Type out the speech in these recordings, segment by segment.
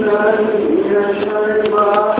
بالله من الشيطان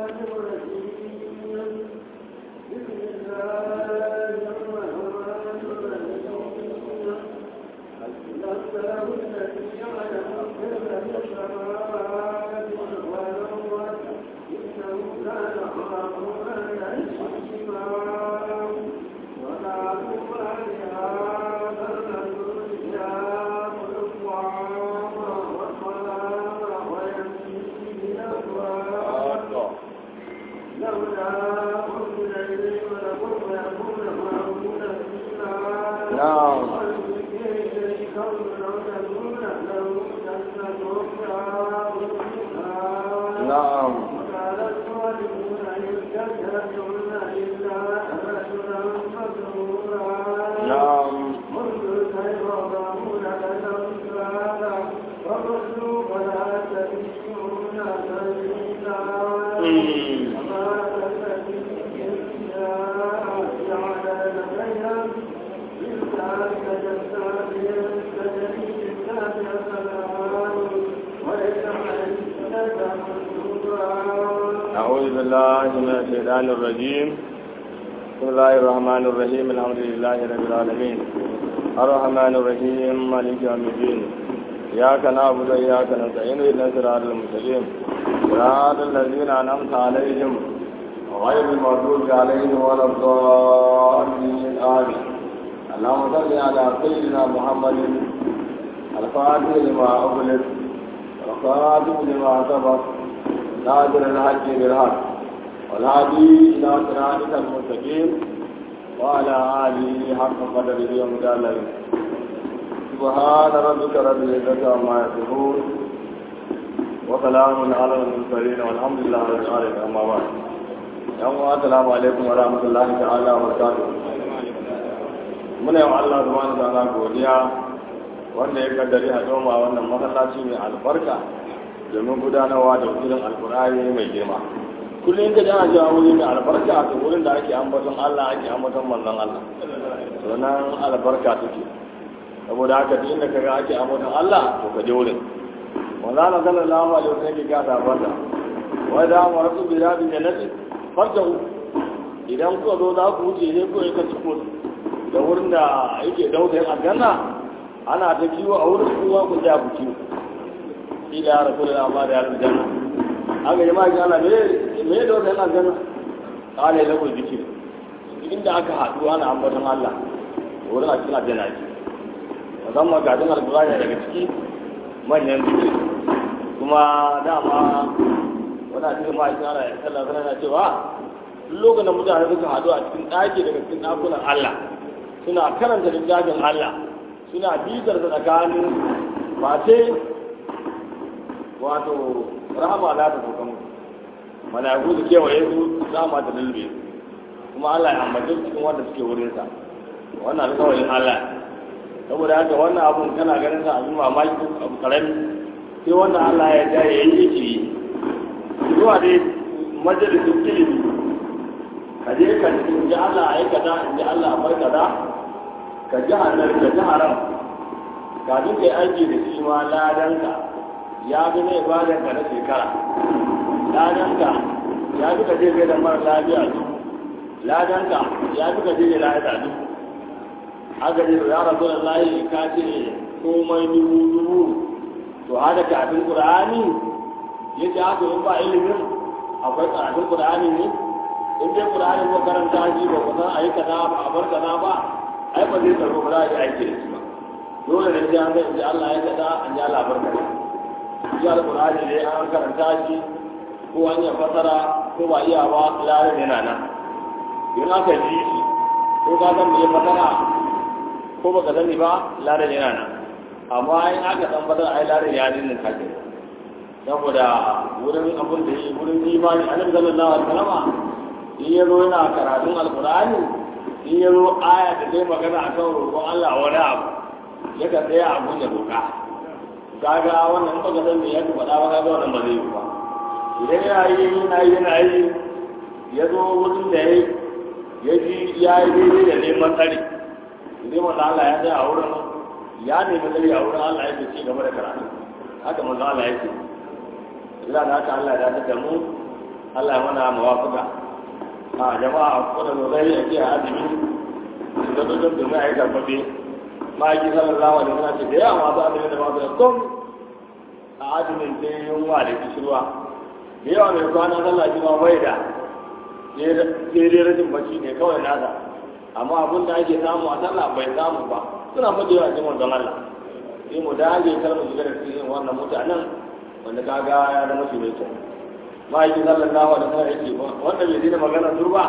بالله من الشيطان الرجيم بسم الله الرحمن الرحيم الحمد لله رب العالمين الرحمن الرحيم مالك يوم الدين إياك نعبد وإياك نستعين اهدنا الصراط المستقيم صراط الذين أنعمت عليهم غير المغضوب عليهم ولا الضالين آمين اللهم صل على سيدنا محمد الفاتح لما أغلق والخاتم لما سبق ناظر الحج بالحق والهادي إلى صراطك المستقيم وعلى آله حق قدره ومداله سبحان ربك رب العزة عما يصفون وسلام على المرسلين والحمد لله رب العالمين أما بعد يوم السلام عليكم ورحمة الله تعالى وبركاته muna yawan Allah subhanahu wa ta'ala godiya wanda ya kaddari a a wannan masallaci mai albarka domin gudanarwa da wurin alkur'ani mai girma kullum ka jana cewa wuri mai albarka a wurin da ake ambaton Allah ake ambaton manzon Allah sunan albarka take saboda haka duk inda kaga ake ambaton Allah to ka je wurin wanda Allah sallallahu alaihi wasallam ke ga sabata wa da mu rasu bi rabi jannati farjahu idan ku zo za ku wuce ne ko ka ciko da wurin da yake dauke aljanna ana ta kiwo a wurin kuma ku ja ku kiwo ila rasulullah ma da aljanna aka yi maki ana me da wata yana gana kala ya lagun zikir inda aka haɗu ana ambaton Allah wurin a cikin aljanna ce musamman gadin alkurani daga ciki manyan zikir kuma dama wani cikin ma'aikin ana ya sallah sana na cewa lokacin da mutane suka haɗu a cikin ɗaki daga cikin ɗakunan Allah suna karanta littafin Allah suna bitar da tsakanin mace wato rahama za ta sauka musu mala'iku su kewaye su rahama ta lulbe kuma Allah ya ambace cikin wanda suke wurin sa wannan alƙawarin Allah saboda haka wannan abun kana ganin sa abin mamaki abu karami sai wannan Allah ya ja ya yi yake yi zuwa dai majalisun ilimi ka je ka ji Allah a yi kaza in ji Allah a bar kaza ka ji hanar ka ji haram kafin kai aiki da shi ma ladanka ya fi ne ibadan ka na shekara ladanka ya fi ka je kai da mara lafiya su ladanka ya fi ka je da lafiya su aka ce ya rasu da layi ka ce komai dubu dubu to hada kafin qur'ani ya ce haka in ba ilimin akwai karatun qur'ani ne in dai qur'ani ko karanta shi ba ku san ayi kaza ba a bar kaza ba ai ba zai tsaro ba za a yi aiki da shi ba dole ne sai an ga in Allah ya kaza an ji Allah barka shi alƙur'ani ne an karanta shi ko an yi fasara ko ba iya ba larin yana nan in aka ji shi ko ka san me fasara ko baka sani ba larin yana nan amma in aka san fasara ai larin ya dinnin kake saboda wurin abin da yi wurin imani annabi sallallahu alaihi wasallam in ya zo yana karatun alƙur'ani in ya zo aya da zai magana akan roƙon Allah wani abu yakan tsaya abun ya roƙa kaga wannan in baka san me yake faɗa ba kaga wannan ba zai yi ba idan yana yi yana yi yana yi ya zo wurin da ya ya ji ya yi daidai da neman tsari idan manzo Allah ya tsaya a wurin ya nemi tsari a wurin Allah yake ci gaba da karatu haka manzo Allah yake ila da haka Allah ya dace mu Allah ya mana mawafuka a jama'a ko da zai ya ce azumi da dukkan da mai aika fabe ma yi sallallahu alaihi wasallam ce da yawa masu azumi da masu kom a azumin sai yunwa da kishirwa da yawa mai kwana sallah shi ma bai da sai dai rashin bacci ne kawai nasa amma abin da ake samu a sallah bai samu ba suna fadewa cikin wanzan Allah sai mu dage kar mu shiga da cikin wannan mutanen wanda kaga ya zama shi mai kyau ma'aikin sallallahu alaihi wasallam yake wanda bai dina magana turba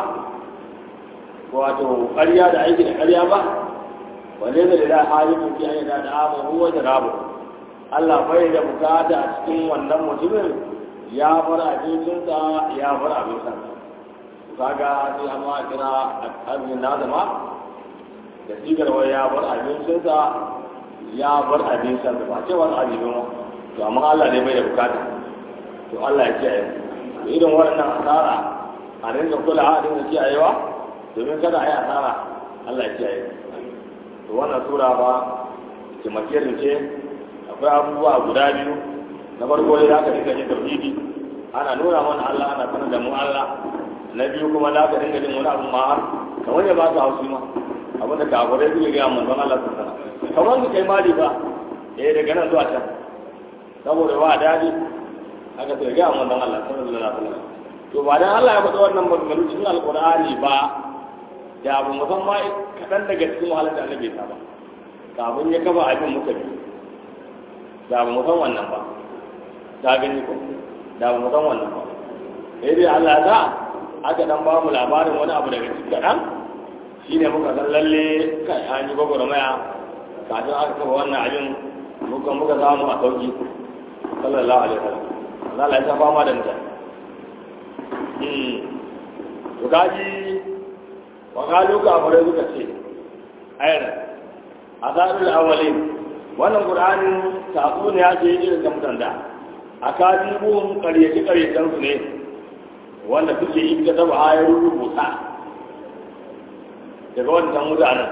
wato ƙarya da aiki da ƙarya ba wanda zai da halin fi ayyana da amu huwa da rabu Allah bai da bukata a cikin wannan mutumin ya bar abincinsa ya bar abinsa kaga sai amma kira azumin na zama da sigar wai ya bar abincinsa ya bar abinsa da ba ce wani abin ba to amma Allah ne bai da bukata to Allah ya kiyaye to irin waɗannan asara a dinga kula a dinga kiyayewa domin kada a yi asara Allah ya kiyaye to wannan sura ba kimakirin ce akwai abubuwa guda biyu na farko dai zaka dinga jin tauhidi ana nuna mana Allah ana sanar da mu Allah na biyu kuma za ka dinga jin wani abu ma kamar ya ba ka haushi ma abinda kafirai suke gaya manzon Allah sun sana kamar su kai mali ba eh daga nan zuwa can saboda ba daɗi aka sai gaya manzon Allah sallallahu alaihi wasallam to ba dan Allah ya faɗa wannan maganganu cikin alqur'ani ba da abu musamman kaɗan daga cikin wahalar da annabi ta ba kafin ya kafa abin muka bi da ba mu san wannan ba ta gani ko da ba mu san wannan ba sai dai Allah ya sa aka dan ba mu labarin wani abu daga cikin kaɗan shine muka san lalle kai an yi gwagwarmaya kafin aka kafa wannan abin muka muka samu a sauki sallallahu alaihi wasallam Allah ya sa fama da mutane to gaji wa kalu ka fara suka ce ayar azarul awwalin wannan qur'anin sako ne ya ce irin da mutanda akadibun qaryaci qaryatan su ne wanda suke yi ga taba ayar rubuta daga wannan mutanen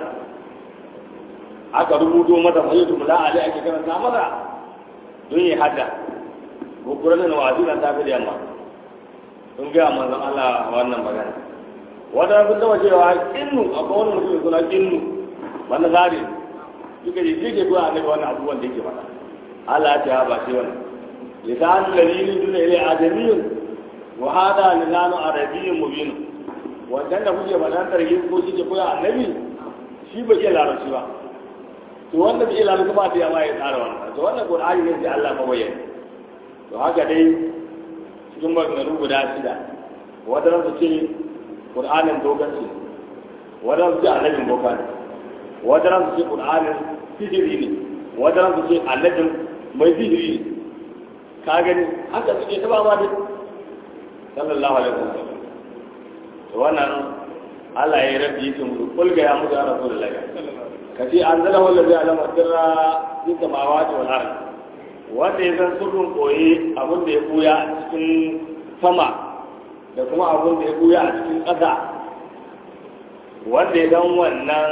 aka rubuto mata fayyatu mula ali ake karanta mata don yi hada ko qur'anin wazi na tafi da yamma sun gaya manzon Allah wannan magana wanda sun taba cewa kinnu akwai wani mutum suna kinnu wanda zari suka yi shi ke zuwa annabi wannan abubuwan da yake faɗa Allah ya ce ba shi wannan lisan dalilin duna ilai ajamiyun wa hada lisanu arabiyyun mubin wannan da kuke faɗa tarhi ko shi ke koya annabi shi ba iya larabci ba to wanda bai iya larabci ba da yama ya tsara wannan to wannan qur'ani ne da Allah mabayyana to haka dai cikin maganganu guda shida wadanda su ce ƙur'anin dogon ce wadanda su ce annabin boka ne wadanda su ce ƙur'anin sihiri ne wadanda su ce annabin mai sihiri ne ka gani haka suke ta ba ma duk sallallahu alaihi wasallam to wannan Allah ya yi rabbi yake musu kulga ya mutu ya rasulullahi ka ce an zala wanda zai alama sirra fi samawati wal ardh wanda ya san sirrin koyi abin da ya buya a cikin sama da kuma abin da ya buya a cikin ƙasa wanda ya san wannan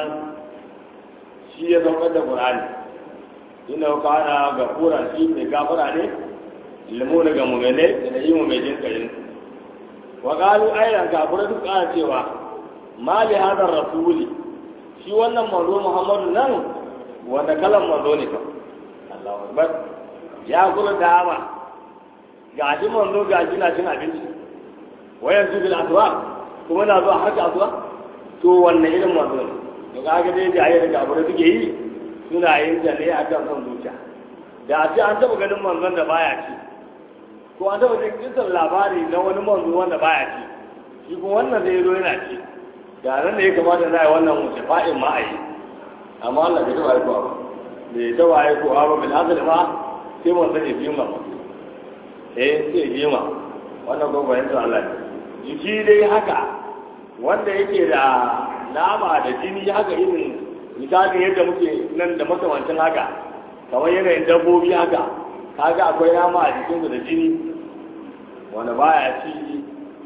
shi ya saukar da ƙur'ani inda ka kana ga kura shi mai gafara ne limu daga mumene da yi mu mai jin kayin wa qalu ayran kafura duk ana cewa ma li hadar rasuli shi wannan manzo muhammadu nan wanda kalan manzo ne fa Allahu akbar ya kula dama ga shi manzo ga shi na cin abinci wayan su bil aswa kuma na zuwa harka aswa to wannan irin manzo ne to kaga dai da ayyuka da abure suke yi suna yin ta ne akan son zuciya da a ce an taba ganin manzon da baya ci ko an taba jin kisan labari na wani manzo wanda baya ci shi kuma wannan zai zo yana ci da nan da ya kamata za a yi wannan wuce fa'in ma a yi amma Allah bai taba aikowa ba bai taba aikowa ba bil asali ma sai mun sani biyu ma eh sai biyu ma wannan ko bayan to Allah ne jiki dai haka wanda yake da nama da jini haka irin misalin yadda muke nan da makamancin haka kamar yanayin dabbobi haka kaga akwai nama a jikinsu da jini wanda baya ci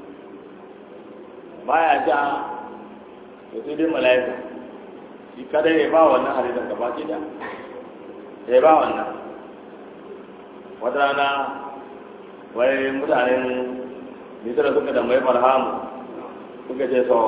baya ja da sai dai mala'ika shi kada ya ba wannan halittar gaba ki da ya ba wannan wata rana wai mutanen misira suka da mai farhamu suka ce so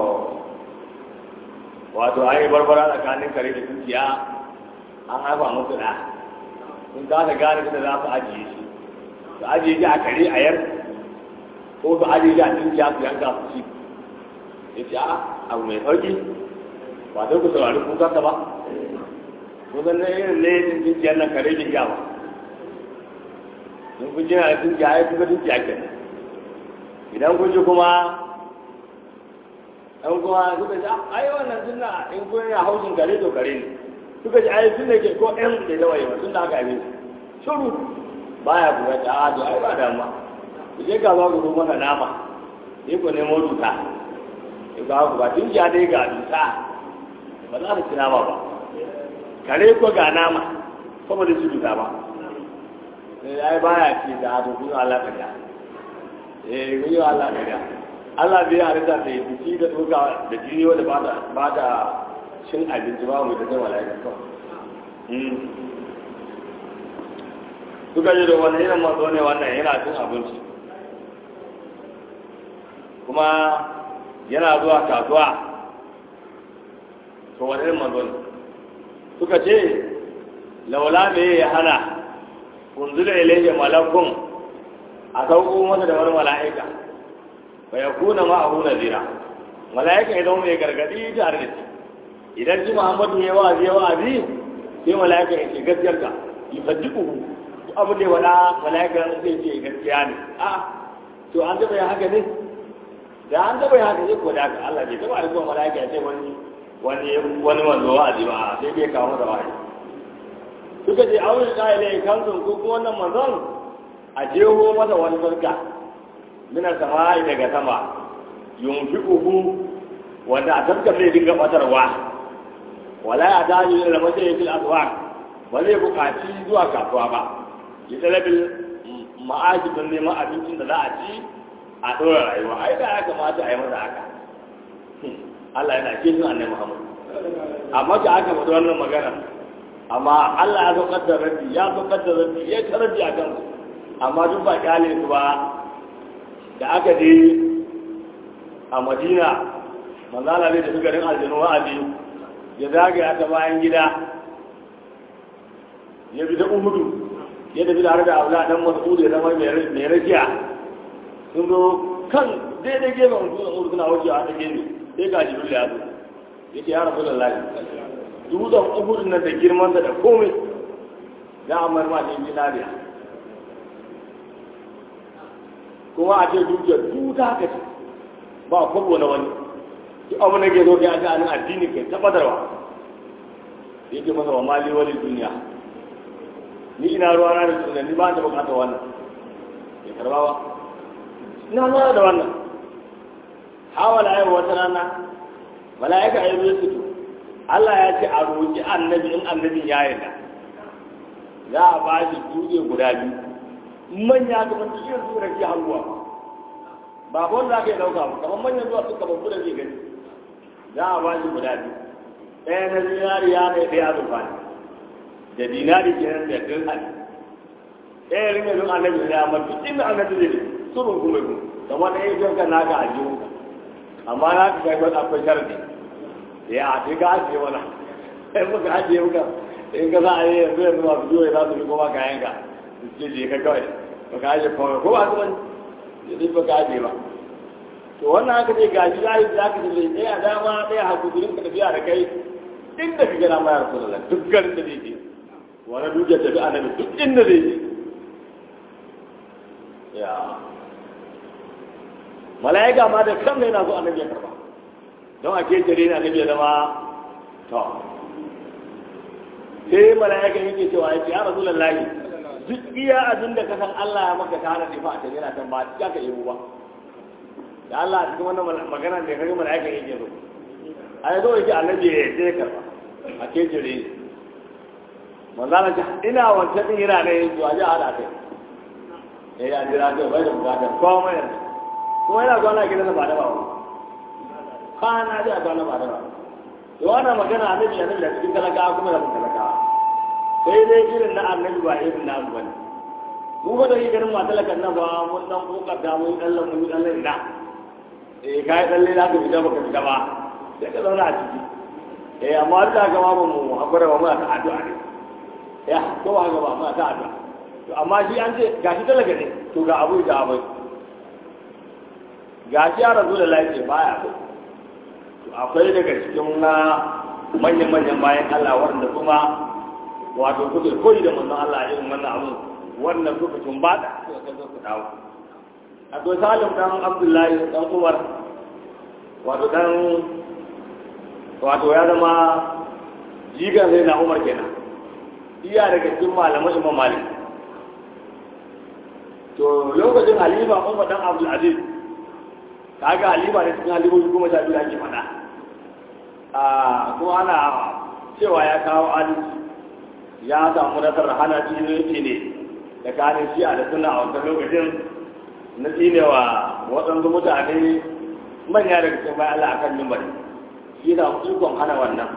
wato an yi barbara tsakanin kare da dukiya an haifa musu da sun kasa gane da za su ajiye shi su ajiye shi a kare a yar ko su ajiye shi a dukiya su yanka su ci ya ce a abu mai sauki ba sai ku saurari kukansa ba kun san irin laifin dukiyar nan kare da iya ba in kun jina da dukiya ya kuka dukiya kenan idan kun ji kuma ɗan kuma suka ji ai wannan sunna in kun yi hausin kare to kare ne suka ji ai sunna ke ko ɗan da yawa yawa tun da aka yi shuru baya kuma ta a to ai ba damuwa ku je ka ba ku maka nama sai ku nemo duta ku ba ku ba tun ja dai ga duta ba za ta ci nama ba kare ko ga nama saboda su duta ba ai baya ce da to kun Allah ka ja eh kun yi Allah ka ja Allah bai halitta da ya fi da doka da jini wanda ba da ba da cin abinci ba mu da zai mala'ika kawai suka yi da wani irin mazo ne wannan yana cin abinci kuma yana zuwa kasuwa to wani irin mazo ne suka ce laula me ya hana unzula ilayhi malakun a sauko masa da wani mala'ika fa yakuna ma'ahu nadira mala'ika idan mai gargadi tare da shi idan ji Muhammadu ya wa'azi ya wa'azi sai mala'ika ya ce gaskiyar ka yusaddiquhu abu da wala mala'ika zai ce gaskiya ne a to an taba yin haka ne da an taba yin haka ne ko da Allah bai taba rikon mala'ika ya ce wani wani wani wanzo wa'azi ba sai bai kawo da wa'azi suka ce aure ka ile kansun ko kuma wannan manzon a jeho masa wani sarka mina sama'i daga sama yunfiquhu wanda a sarkar zai dinga batarwa wala ya daji da mace fil aswaq ba zai buƙaci zuwa kasuwa ba ya talabil ma'aji don neman abincin da za a ci a ɗora rayuwa ai da ya kamata a yi masa haka Allah yana kishin annai Muhammad amma da aka faɗi wannan magana amma Allah ya saukar da rabbi ya saukar da rabbi ya ta rabbi a kansu amma duk ba kyale su ba da aka je a Madina manzala ne da su garin aljanu wa'azi ya zagaya ta bayan gida ya bi ta uhudu ya tafi da da aula dan mas'ud ya zama mai rakiya sun zo kan daidai gefen mutum da suna wajewa ta gefe sai ga jibril ya zo ya ce ya rabu da lafi dutsen uhudun nan da girman da komai za a mai ma ne zinariya kuma a ce dukiyar duta haka ce ba kwabo na wani duk abu na ke zo kai a ga addini kai tabbatarwa yake masa wa mali wani duniya ni ina ruwa na da tunan ni ba ta bukatar wannan ya karba ba ina ruwa da wannan hawala yau wata rana mala'ika ya zo su Allah ya ce a roƙi annabi in annabin ya yarda za a ba shi dutse guda biyu manya kamar cikin su rake hannuwa ba ba wanda aka yi ɗauka ba kamar manyan zuwa suka babu da ke gani za a ba shi guda biyu ɗaya na zinariya ne ɗaya azurfa ne da dinari ke nan da dirhami ɗaya ringa don annabi ne amma duk inda annabi ne surun kuma ku da wanda ya yi ka naka a jiwu amma na ka kai wani akwai sharadi ya a ce ka ajiye wani sai muka ajiye muka in ka za a yi yanzu yanzu masu biyo ya za su bi koma kayan ka su ce je ka kawai ba ka ajiye kawai ko ba su wani ya zai ba ka ajiye ba to wannan haka ce gashi za yi za ka ce ɗaya dama ɗaya haku gurin ka tafiya da kai inda ka gana mayar kula duk garin da zai je wani dukiyar tafi annabi duk inda zai je ya mala'ika ma da kan yana so annabi ya karba don a ketare na annabi ya zama to sai mala'ika yake cewa ya ce ya rasu lallahi duk iya abin da ka san Allah ya maka tare da fa a tafi yana kan ba ya ka yi ba da Allah a cikin wannan magana da kage mala'ika yake so ai zo yake annabi ya sai karba a ketare manzana ce ina wancan din yana ne to a ji a haɗa kai eh ya jira kai bai da bukatar komai yanzu kuma yana zuwa na gidan ba da ba kwana ji a zuwa na ba da ba to wannan magana annabi annabi da cikin talakawa kuma da mun talakawa sai dai irin na annabi ba irin na mu bane mu ba da yi ganin masu lakan nan ba mun dan kokarta mun dan lamu mun dan ina eh kai dan leda ka fita baka fita ba sai ka zauna a ciki eh amma duk da gama ba mu hakura ba muna ta addu'a ne ya ko ba gaba muna ta addu'a to amma shi an ce gashi talaka ne to ga abu da abu gashi ya rasu da lafiya baya ba to akwai daga cikin na manyan manyan bayan Allah wanda kuma wato kuke koyi da manzon Allah irin wannan abu wannan kuka tumbata suka kazo ku dawo akwai salim dan abdullahi dan umar wato dan wato ya zama jigan sai na umar kenan iya daga cikin malaman imam malik to lokacin halifa umar dan abdul aziz kaga halifa ne cikin halifofi kuma sha biyu ake faɗa a kuma ana cewa ya kawo adalci ya samu nasarar hana cikin ne da kanin shi'a da suna a wancan lokacin na tsinewa waɗansu mutane manya daga cikin bayan Allah akan mimbari shi na ikon hana wannan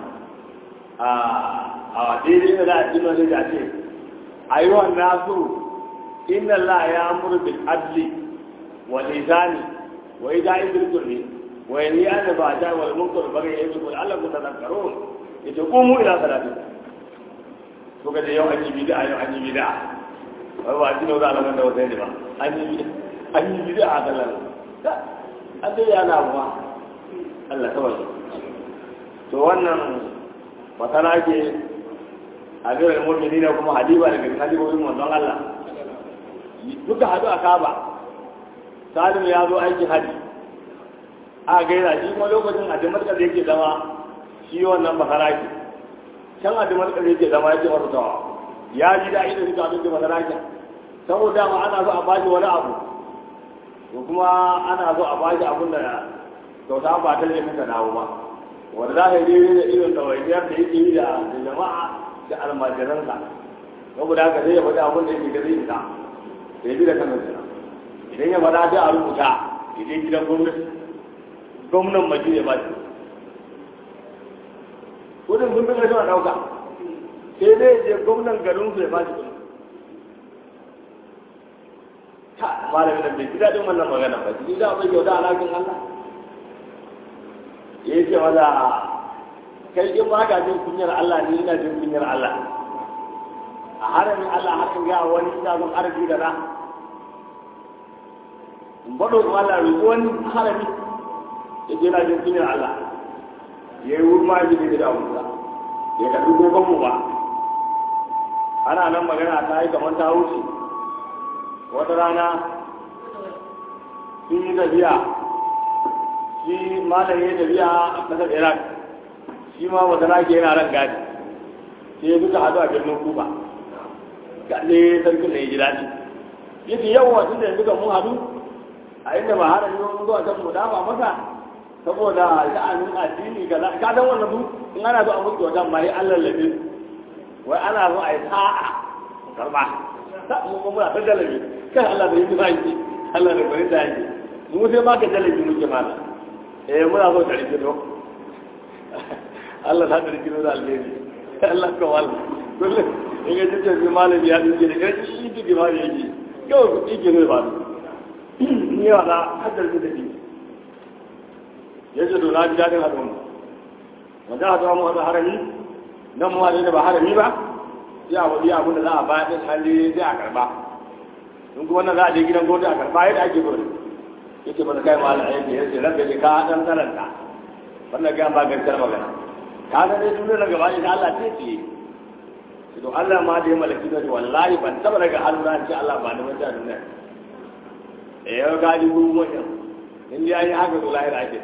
a daidai da za a cino sai da ce a yi wa nasu inna Allah ya amuru bil adli wa lisani wa ida'i bil kulli wa yanhi an ba ta wal munkar bari ya yi kul Allah ku tadakkarun yace qumu ila salati to ga yau an yi bid'a yau an yi bid'a wai ba shi ne za a lamar da wata ne ba an yi an yi bid'a a kallon an dai yana ba Allah kawai to wannan masana ke amiral mu'minin kuma hadiba daga halibobin manzon Allah duka hadu a Kaaba Salim ya zo aikin haji a gaira shi kuma lokacin a Damascus yake zama shi wannan bakaraki can a Damascus yake zama yake masa tawa ya ji da ido suka abin da masarakin saboda ma ana so a bashi wani abu to kuma ana so a bashi abin da kyauta ba ta ne muka dawo ba wanda za ka yi daidai da irin ɗawainiyar da yake yi da jama'a da almajiransa saboda haka zai ya faɗi abin da yake da zai fita da ya bi da kansa kenan idan ya faɗa sai a rubuta idan gidan gwamnati gwamnan maji ya ba shi kudin sun fi suna ɗauka sai dai je gwamnan garin su ya ba shi kudi ta malamin nan bai ji daɗin wannan magana ba ji da bai kyauta alaƙin Allah ya ce maza kai in ba ka jin kunyar Allah ni ina jin kunyar Allah a haramin Allah har in ga wani ina zon arziki da na in bado kuma Allah bai wani harami ya ce ina jin kunyar Allah ya yi wurma ya ji da abubuwa ya karbi gogon mu ba ana nan magana ta yi kamar ta wuce wata rana sun yi tafiya shi malam ya tafiya a ƙasar iraq shi ma wata rake yana ran gadi sai ya duka hadu a birnin kuba gaɗe sarkin da ya ji daɗi ya ce yawa tun da duka mun hadu a inda ba hana yiwu zuwa can mu dafa masa saboda sha'anin addini ga ka dan wannan su in ana zo a mutu wata mai Allah lafi wai ana zo a yi sa'a karba ta mu kuma muna ta dalabi kai Allah da yi zaki Allah da bari zaki mu sai ma ka dalabi muke mala eh muna zo ta rikido Allah ta rikido da alheri Allah ka wal kullu in ga tace bi malami ya dinge da kai shi duk ma yake kawai ku dike ne ba ni wala haddar da dake yace to na ji dadin hadin wanda hadu mu hada harami nan mu da ba harami ba sai a wadi abin da za a bayar da hali sai a karba in kuma wannan za a je gidan gwamnati a karba yadda ake gudu yake ba kai ma Allah yake yace rabbi ji ka dan karanta wannan ga ba gaskiyar magana ka ga dai duniya na gaba ita Allah ce ce to Allah ma da ya malaki da wallahi ban taba daga Allah ce Allah ba da wata duniya eh yau ga ji gugu wannan in dai yi haka to lahira ake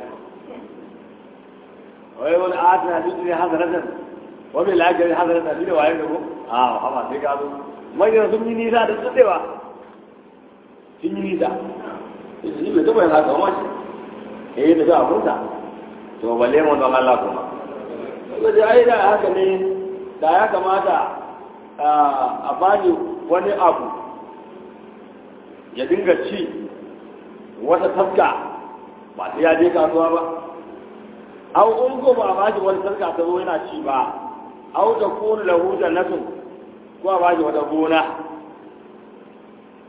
wai wani adana duk ne hazaratan wani lafiyar hazaratan da waye da ko a haba sai ka zo manyan sun yi nisa da tsadewa sun yi nisa shi bai taɓa yin haka wani ya yi tafi abunsa to balle mu don Allah kuma kuma da ai da haka ne da ya kamata a bani wani abu ya dinga ci wata tafka ba sai ya je kasuwa ba au in ko ba a bashi wani tafka ta zo yana ci ba au da kunu lahu jannatun ko a bashi wata gona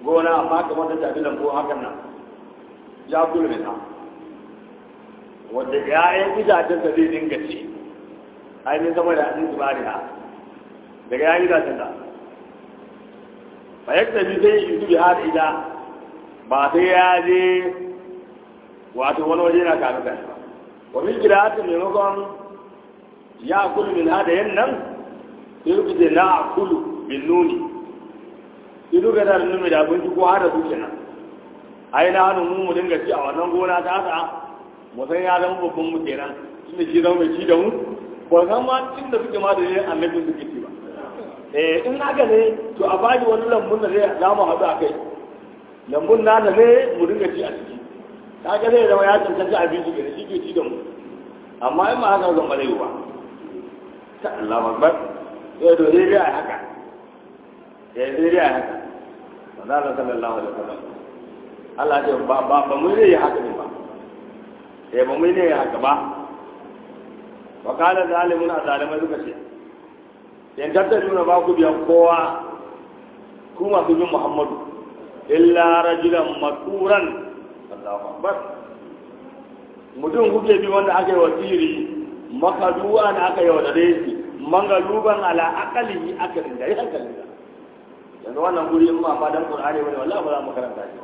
gona amma kamar ta tafi lambu hakan nan ya kula min ha wanda ya'yan itacen da zai dinga ci ainihin sama da an zuba da daga ya'yan itacen da fa yadda bi sai yi zubi har ida ba sai ya je wato wani waje na kanu kan ba wa min qira'atin maimakon ya kulu min hada yan nan sai ku ce na kulu bin nuni sai duka da nuni da abinci ko hada su kenan ai na hannu mu mu dinga ci a wannan gona ta haka mu san ya zama babban mu kenan tunda shi zama mai ci da mu ba san ma inda suke ma da ne annabin suke ci ba eh in haka ne to a bani wani lambun da zai za mu haɗu a kai lambun na da ne mu dinga ci a ciki kaga zai zama ya cancanci abinci da shi ke ci da mu amma in ma haka zan bare ba ta Allah akbar sai to sai dai haka sai sai dai haka manzo sallallahu alaihi wasallam Allah ce ba ba ba mu ne haka ne ba eh ba mu ne haka ba wa kana zalimun azalimai suka ce in tattaduna ba ku biyan kowa ku masu bin Muhammadu illa rajulan makuran Allahu akbar mutum kuke bi wanda aka yi wasiri makaduwa na aka yi wa dare shi mangaluban ala akalihi akalin da ya hankalin da yanzu wannan guri in ma ba dan qur'ani bane wallahi ba za mu karanta shi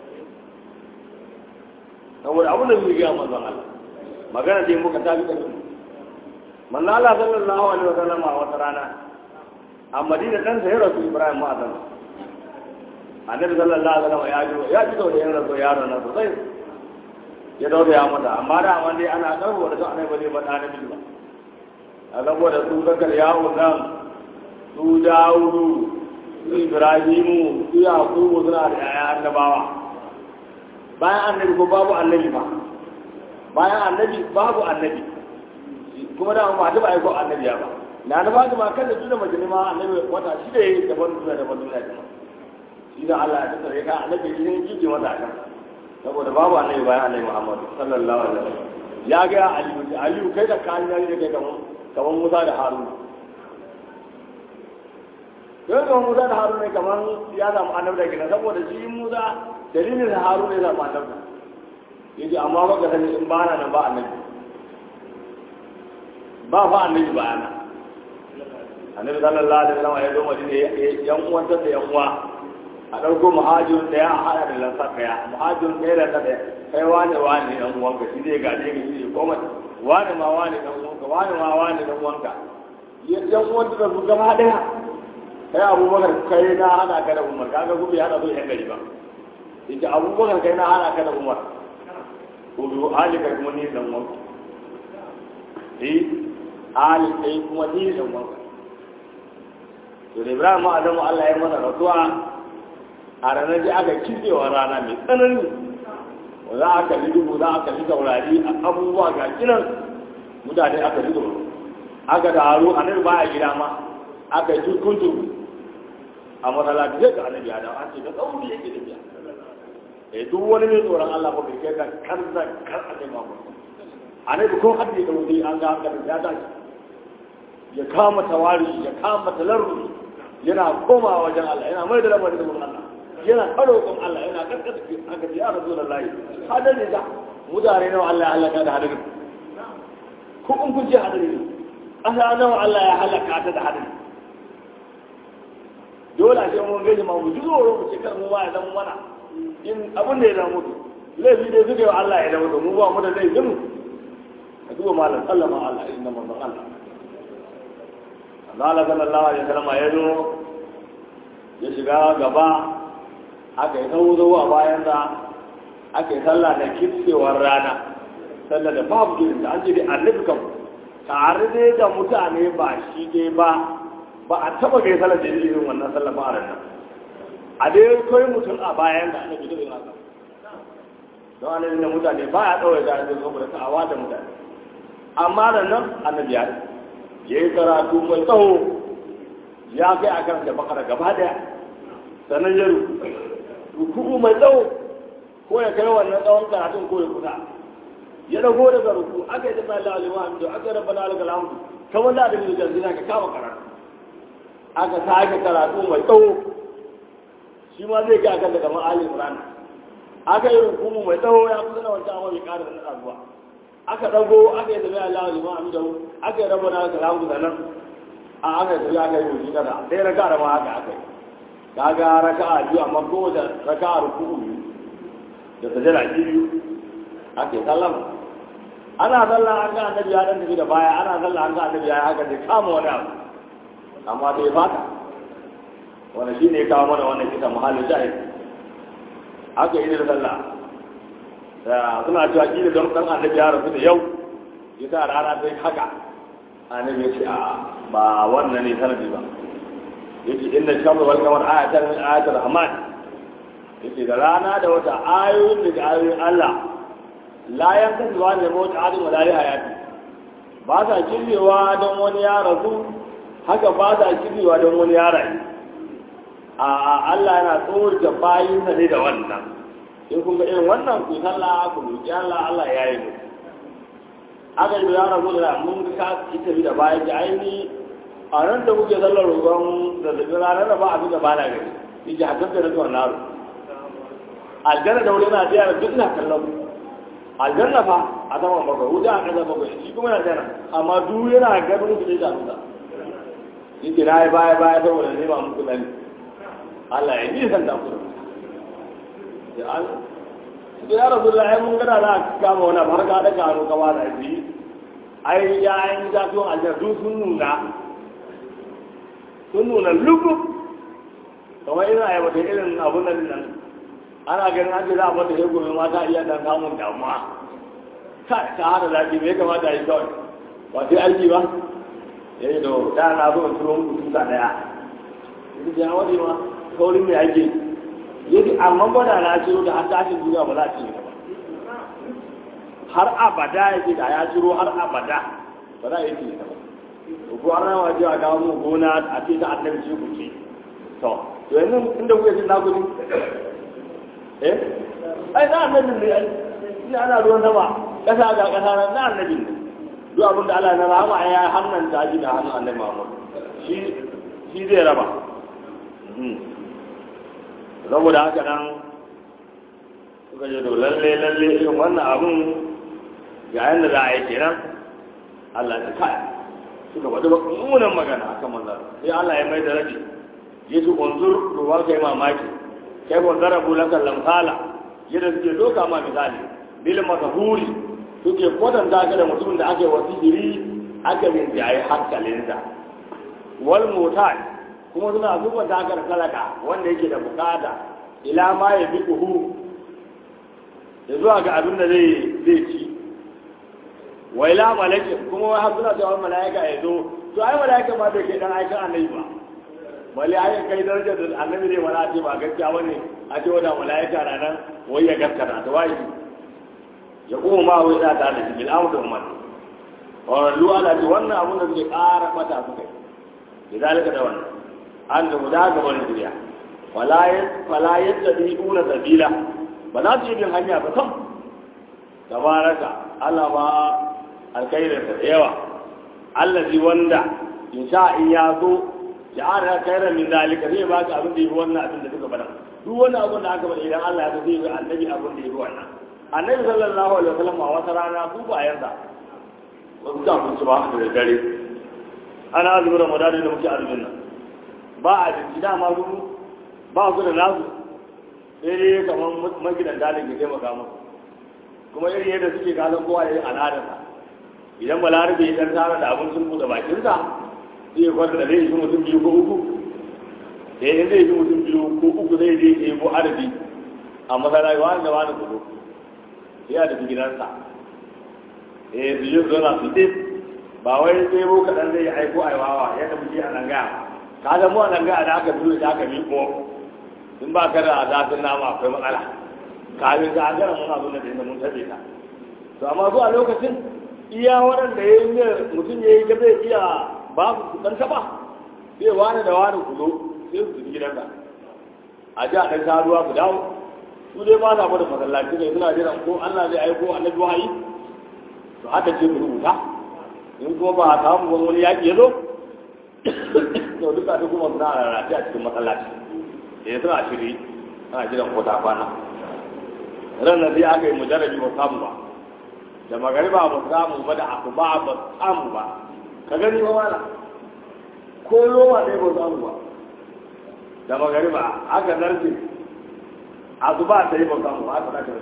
saboda abin da zai ga manzon Allah magana dai muka tafi kan manzon Allah sallallahu alaihi wasallam a wata rana a Madina dan sa ya rasu Ibrahim ma'azan annabi sallallahu alaihi wasallam ya ji ya ji da ya rasu yaron nan sosai ya dauka ya mata amma da amma dai ana karbo da annabi ba zai faɗa na ba a saboda su kakar yawo nan su dawudu su ibrahimu su yakubu suna da yaya annabawa bayan annabi ko babu annabi ba bayan annabi babu annabi kuma da ma ba aiko annabi ba na da ba ma kan da tuna mace ma annabi wata shi da yake daban duniya daban duniya kuma shi da Allah ya tsare ka annabi shi ne kike wata kan saboda babu annabi bayan annabi Muhammad sallallahu alaihi wasallam ya ga aliyu aliyu kai da kan ne kai kamar kamar Musa da Harun kai kamar Musa da Harun ne kamar ya samu annabi da kina saboda shi Musa dalilin da Harun ne samu annabi yace amma baka sani in ba na nan ba annabi ba fa annabi ba ana annabi sallallahu alaihi wasallam ya zo madina yan uwan da yan uwa a ɗauko muhajirin ɗaya a haɗa da lansa ɗaya muhajirin ɗaya da ɗaya kai wane wane ɗan uwanka shi zai gaje ka shi ne koma wane ma wane ɗan uwanka wane ma wane ɗan uwanka yan uwan da su gaba ɗaya kai abubakar kai na hana ka da umar kaga gubi hana zo yan gari ba yace abubakar kai na hana ka da umar ko biyu ali kai kuma ni ɗan uwanka eh ali kai kuma ni ɗan uwanka to da ibrahim adamu Allah ya mana rasuwa a ranar ji aka kitsewa rana mai tsanani za a kalli dubu za a kalli taurari a abubuwa ga kinan mutane aka ji tsoro aka taru a nan ba a gida ma aka yi kuntu a matsalaci zai ga annabi adam an ce da tsauri yake da biya eh duk wani mai tsoron Allah ba bai kai ka kar da kar a kai ma ba annabi ko haddi da wuri an ga haka ya tashi ya kama tawari ya kama talarru yana komawa wajen Allah yana mai da lamarin da Allah yana roƙon Allah yana karkata aka ce ya rasu da layi hadari da mutane nawa Allah ya halaka da hadari ko in kun ce hadari ne ƙasa nawa Allah ya halaka ta da hadari dole a ce mun gaji ma mu ji tsoro mu ce kar mu ma ya zama mana in abin da ya zama mutu laifi dai suka yi wa Allah ya zama mutu mu ba mu da laifin ka duba malam sallama Allah inna manzon Allah Allah sallallahu alaihi wasallam ya zo ya shiga gaba aka yi tsawo a bayan da aka yi sallah da kitsewar rana sallah da babu gidan da an ce dai annabi kam tare dai da mutane ba shi dai ba ba a taba kai sallah da irin wannan sallah ba a ranar a dai kai mutum a bayan da annabi da irin haka don annabi da mutane ba ya ɗaure da annabi saboda ta'awa da mutane amma da nan annabi ya ya yi karatu mai tsawo ya kai a kan da bakara gaba daya sannan ya ruku mai tsawo ko ya kai wannan tsawon karatun ko ya kusa ya dago daga ruku aka yi tafi Allah alaihi hamdu aka yi rabbana alaihi alhamdu kamar da abin da janzina ka kama karatu aka sake karatu mai tsawo shi ma zai ga kan da kamar Ali Imran aka yi rukumu mai tsawo ya kusa na wancan amma bai ƙara da zuwa aka dago aka yi tafiya Allah liman amidahu aka yi rabana salamu sanan a aka yi tafiya aka yi wuce kada sai raka da ma haka aka yi kaga raka'a biyu amma kowace raka'a ruku'u biyu da sajada biyu ake sallama ana sallah an ga annabi ya dan tafi da baya ana sallah an ga annabi ya haka da kama wani abu amma sai fata wanda shine ya kawo mana wannan kisa muhallin shahid aka yi da sallah da suna cewa kila don dan annabi ya rasu da yau yasa rana sai haka annabi ya ce a ba wannan ne sanadi ba yake inda shamsu wal kamar ayatan min ayatir rahman yake da rana da wata ayoyin daga ayoyin Allah la yanka zuwa ne mota adin wadari hayati ba sa kirbewa don wani ya rasu haka ba sa kirbewa don wani ya rayu a Allah yana tsorta bayin sa ne da wannan in kun ga irin wannan ku sallah ku roki Allah Allah ya yi mu aka yi ya rasu da mun ga ka ita da bayan da aini a nan da muke sallar roƙon zazzabin ranar da ba abin da ba na gani in ji hakan da na tuwa naro aljanna da wuri na biya da duk na kallon aljanna fa a saman bakwai wuta a ƙasa bakwai shi kuma na jana amma duk yana ganin su da ta shi ke na yi baya baya saboda ne ba muku nani Allah ya yi san da ku da an da ya rasu da mun gana na kama wani har ka daga hannu kama da shi ai ya yi zafiyon aljanna duk sun nuna sun nuna lukub kamar ina yi wata irin abun nan nan ana ganin an ce za a mata ya gobe mata iya dan samun damuwa ka ta hada zafi me kamata a yi kawai ba sai aiki ba ya yi da da na zo in turo muku tuta daya ita ce wani ma kaurin mai ake yadda amma ba da na ciro da har tashin duniya ba za a ce ba har abada ya ce da ya ciro har abada ba za a yi ce ba ko an rawa ji a kawo mu gona a ce ta annabi ce ku ce to to yanzu inda kuke cin naku eh ai na annabi ne ai ina ana ruwan sama kasa ga kasa na na annabi ne duk abin da Allah na rahama ya hannan ta ji da hannun annabi Muhammad shi shi zai raba saboda haka nan suka je to lalle lalle irin wannan abun ga yanda za a yi kenan Allah ya kai suka faɗi mummunan magana akan manzan sai Allah ya mai da rabi ya su unzur ruwa kai mamaki kai ko zarabu laka lamsala yadda suke doka ma misali bil masahuri suke kwatanta ka da mutumin da aka yi wasihiri aka bin da ayi hankalinsa wal mutal kuma suna zuba takar talaka wanda yake da bukata ila ma ya bi kuhu ya zuwa ga abin da zai zai ci wa ila malakin kuma wai har suna cewa malaika ya zo to ai malaika ma bai kai dan aikan annabi ba bale ai kai darajar da annabi ne wala ce ba gaskiya bane a ce wanda malaika na nan wai ya gaskata to wai ya kuma ma wai da ta da bil amr ummat wa lu ala ji wannan abun da suke ƙara mata su kai lidalika da wannan an da guda ga wani duniya wala ya fala yattabi'una sabila ba za su yi bin hanya ba sam tabaraka Allah ba alkhairinsa da yawa allazi wanda in sha in ya so ya ara khairan min zalika zai ba ka abin da yafi wannan abin da suka faɗa duk wani abin da aka faɗa idan Allah ya so zai yi annabi abin da yafi wannan annabi sallallahu alaihi wasallam a wata rana su ba yansa wasu ta kunci ba da dare ana azumin ramadan da muke azumin nan ba a jinki dama su ba su da nasu sai dai kamar magidanta da ke taimaka musu kuma irin yadda suke kasan kowa da yin al'adarsa idan balarabe ya tara da abin sun buɗe bakinsa zai kwanta da zai yi mutum biyu ko uku da yadda zai yi mutum biyu ko uku zai je ya yi ko arabi a masana wani da wani kudu sai ya tafi gidansa eh su yi zona su ce ba wai sai bo kaɗan zai aiko aiwawa yadda muke a nan gaya ka ga mu a nan gaya da aka dole da aka miƙo in ba ka da zafin nama akwai matsala kafin ka an gara muna zuwa da inda mun tabe ta to amma zuwa lokacin iya waɗanda ya yi mutum ya yi ga zai iya ba su ɗan taɓa sai wani da wani ku zo sai su tafi gidanka a ji a ɗan sha ruwa ku dawo su dai ba sa gwada masallaci ne suna jiran ko Allah zai aiko annabi wahayi to haka ce ku rubuta in kuma ba a samu wani wani yaƙi ya zo to duka duk kuma suna rarrafe a cikin masallaci ya suna shiri ana jiran ko ta kwana ran nan sai aka yi mujarrabi ba samu ba da magariba ba samu ba da asuba ba samu ba ka gani ba wala ko loma ɗaya ba samu ba da magariba aka zarce asuba ta yi ba samu ba aka zarce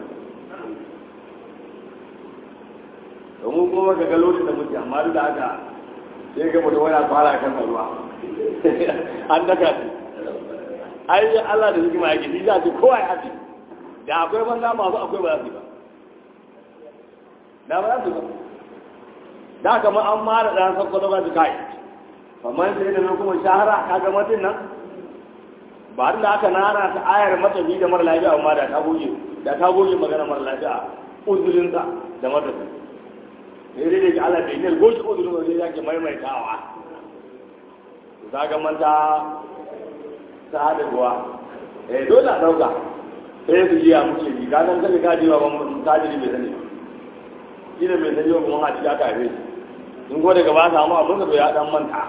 domin kuma ka ga lokacin da muke amma duk da haka sai ga mutum wani fara kan ruwa an daga shi ai Allah da hikima yake shi za ce kowa ya haɗe da akwai banza masu akwai ba za su yi ba da ba za su ba da kama an mara ɗan sakwato ba su kai kamar sai da kuma shahara ka ga mutum nan ba da aka nana ta ayar matafi da mara lafiya amma da ta goge da ta goge magana mara lafiya uzurinsa da matafi ne dai da ke Allah bai ne goge uzurin wajen ya ke maimaitawa za ga manta ta haɗa ruwa eh dole a ɗauka sai su jiya muke ji ka san kaje ka jiwa ban tajiri bai sani shi ne bai sani ba kuma haɗi ya kafe shi in ko daga ba samu abin da ya dan manta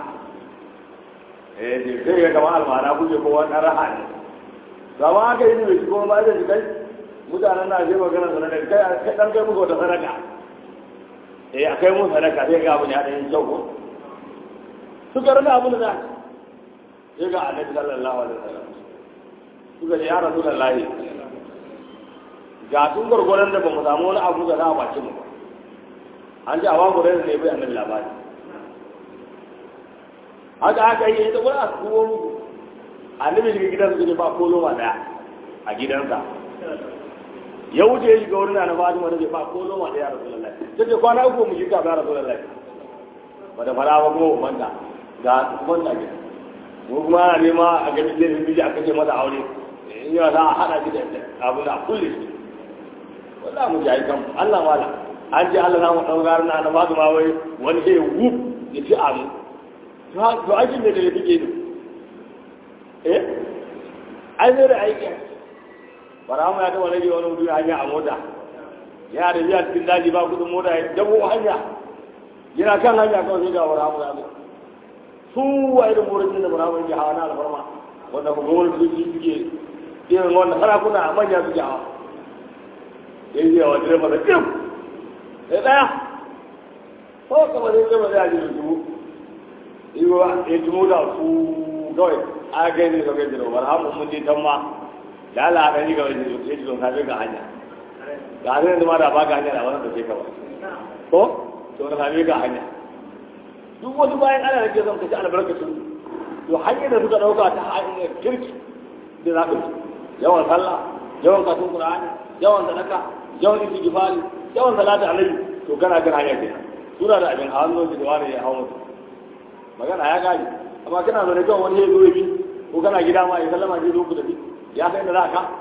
eh sai ga kamar almana kuke ko wani raha ne ba ma aka yi ne bai ko ba da shi kai mutanen na je magana sana da kai kai dan kai muku wata sadaka eh akai mu sadaka sai ga abin ya dan kyau ko suka rana abin da sai ga annabi sallallahu alaihi wasallam suka ce ya rasulullahi ga tun gwargwaron da ba mu samu wani abu da za a baci mu ba an ji a wago da ne bai annabi labari haka haka yi ita wani a kuwo muku annabi shiga gidansa su ba ko loma daya a gidansa ya wuce ya shiga wurin na fatima da ba ko loma daya rasulullahi ta ce kwana uku mu shiga ba rasulullahi ba da fara ba kuma manta ga wanda gida ko kuma ana nema a ganin laifin biji aka ce masa aure in yawa za a haɗa shi da abin da a kulle shi wanda mu jayi kan Allah mala an ce Allah na mu ɗaukar na na ba ma wai wani sai wuf ya ci amu to aikin da da ya fike ne eh ai zai da aiki bara mu ya taɓa rage wani mutum hanya a mota ya da biya cikin daji ba kudin mota ya dabo hanya yana kan hanya kawai sai ga bara mu ya zo su wa irin wurin da bara mu ya hawa na alfarma wanda ku ga wani suke suke irin wanda sarakuna a manya suke hawa ya yi yawa direba da kim ya tsaya ko kama zai zama zai ajiyar dubu iwa ya tumo da su kawai a kai ne kawai da rawar hamu mun je can ma da ala a ɗani kawai da ya ji don kafin ga hanya ga hanyar da ma da ba ga hanya da wani da ke kawai ko to da kafin ga hanya duk wasu bayan ana da ke son kaci albarkacin to hanyar da suka ɗauka ta hanyar kirki da za ka ci yawan sallah yawan kasun qur'ani yawan sadaka yawan istighfari yawan salatu alaihi to kana kan hanyar kenan suna da abin hannu da wani ya hawo mutu magana ya gani amma kana zo ne kawai wani ya zo bi ko kana gida ma ya sallama je zo ku da bi ya san da za ka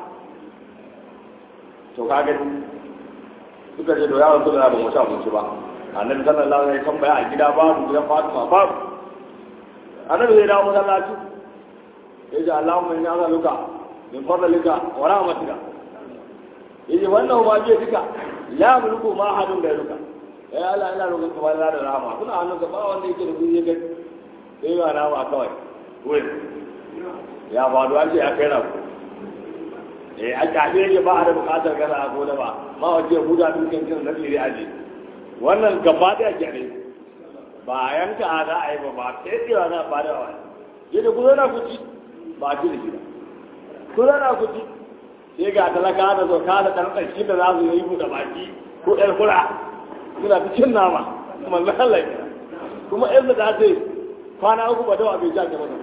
to ka gani suka ce to ya rasu da ba mu sha abinci ba annabi sallallahu alaihi wasallam tambaya a gida babu gidan Fatima babu annabi zai dawo masallaci ya ce Allahumma inni as'aluka min fadlika wa rahmatika yace wannan ba je duka la mulku ma hadun da duka ya Allah ina roƙon ka bada da rahama kuna hannun ka ba wanda yake da kuɗi ya ga sai ba na ba kawai wai ya faru an ce ya kai rabu eh a kafe yake ba a da buƙatar gana a gona ba ma wace huda dukkan kin da tsire aje wannan gaba da yake ne ba yanka a za a yi ba ba sai tsira na ba da wani yadda ku zo na kuci ba a ci da shi ba ku zo na kuci sai ga talaka da zo ka da ɗan shi da za su yi buɗe baki ko ɗan kura suna ta cin nama kuma lalai kuma ɗan da ta ce kwana uku ba dawa bai jage mata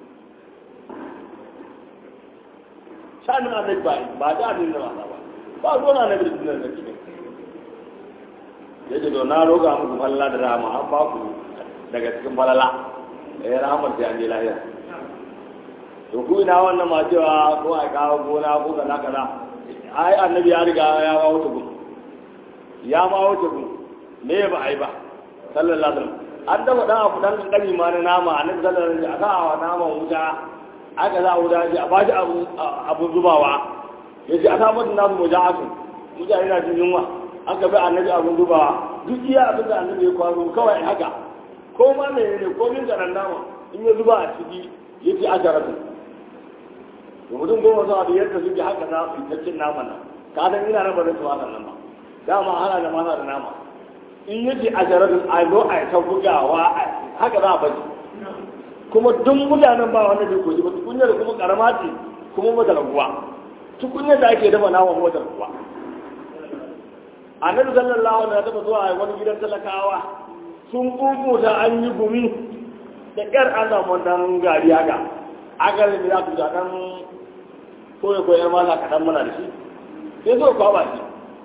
shanin annabi ba ba da annabi da wasa ba ba ruwan annabi da sunan da kike yace to na roga muku falala da rahama an ba ku daga cikin falala eh rahamar sai an je lafiya to ku ina wannan ma cewa ko a kawo gona ko kaza kaza ai annabi ya riga ya ma wuce gun ya ma wuce gun me ba ai ba sallallahu alaihi wasallam an dafa dan abu dan kankani ma na nama annabi sallallahu alaihi wasallam aka wa naman wuta aka za a wuta a ba shi abu abu zubawa yace aka mutu nasu mujahatu mutane na jin yunwa aka bi annabi abun zubawa duk iya abin da annabi ya kwaro kawai haka ko ma menene ko min garan nama in ya zuba a ciki yace asharatu to mutum goma zuwa biyar da suke haka za su yi cin naman nan ka san ina nan ba zai tuwa nan ba dama hana da masa da nama in yake a jaradin a zo a yi ta bugawa haka za a bari kuma duk mutanen ba wanda bai koji ba tukunyar kuma karama ce kuma mata raguwa tukunyar da ake dafa naman mata raguwa annabi sallallahu alaihi wasallam zuwa wani gidan talakawa sun kukuta an yi gumi da ƙyar an samu wannan gari haka aka da za ku zaɗan koya koyar masa kaɗan mana da shi sai so kwaba shi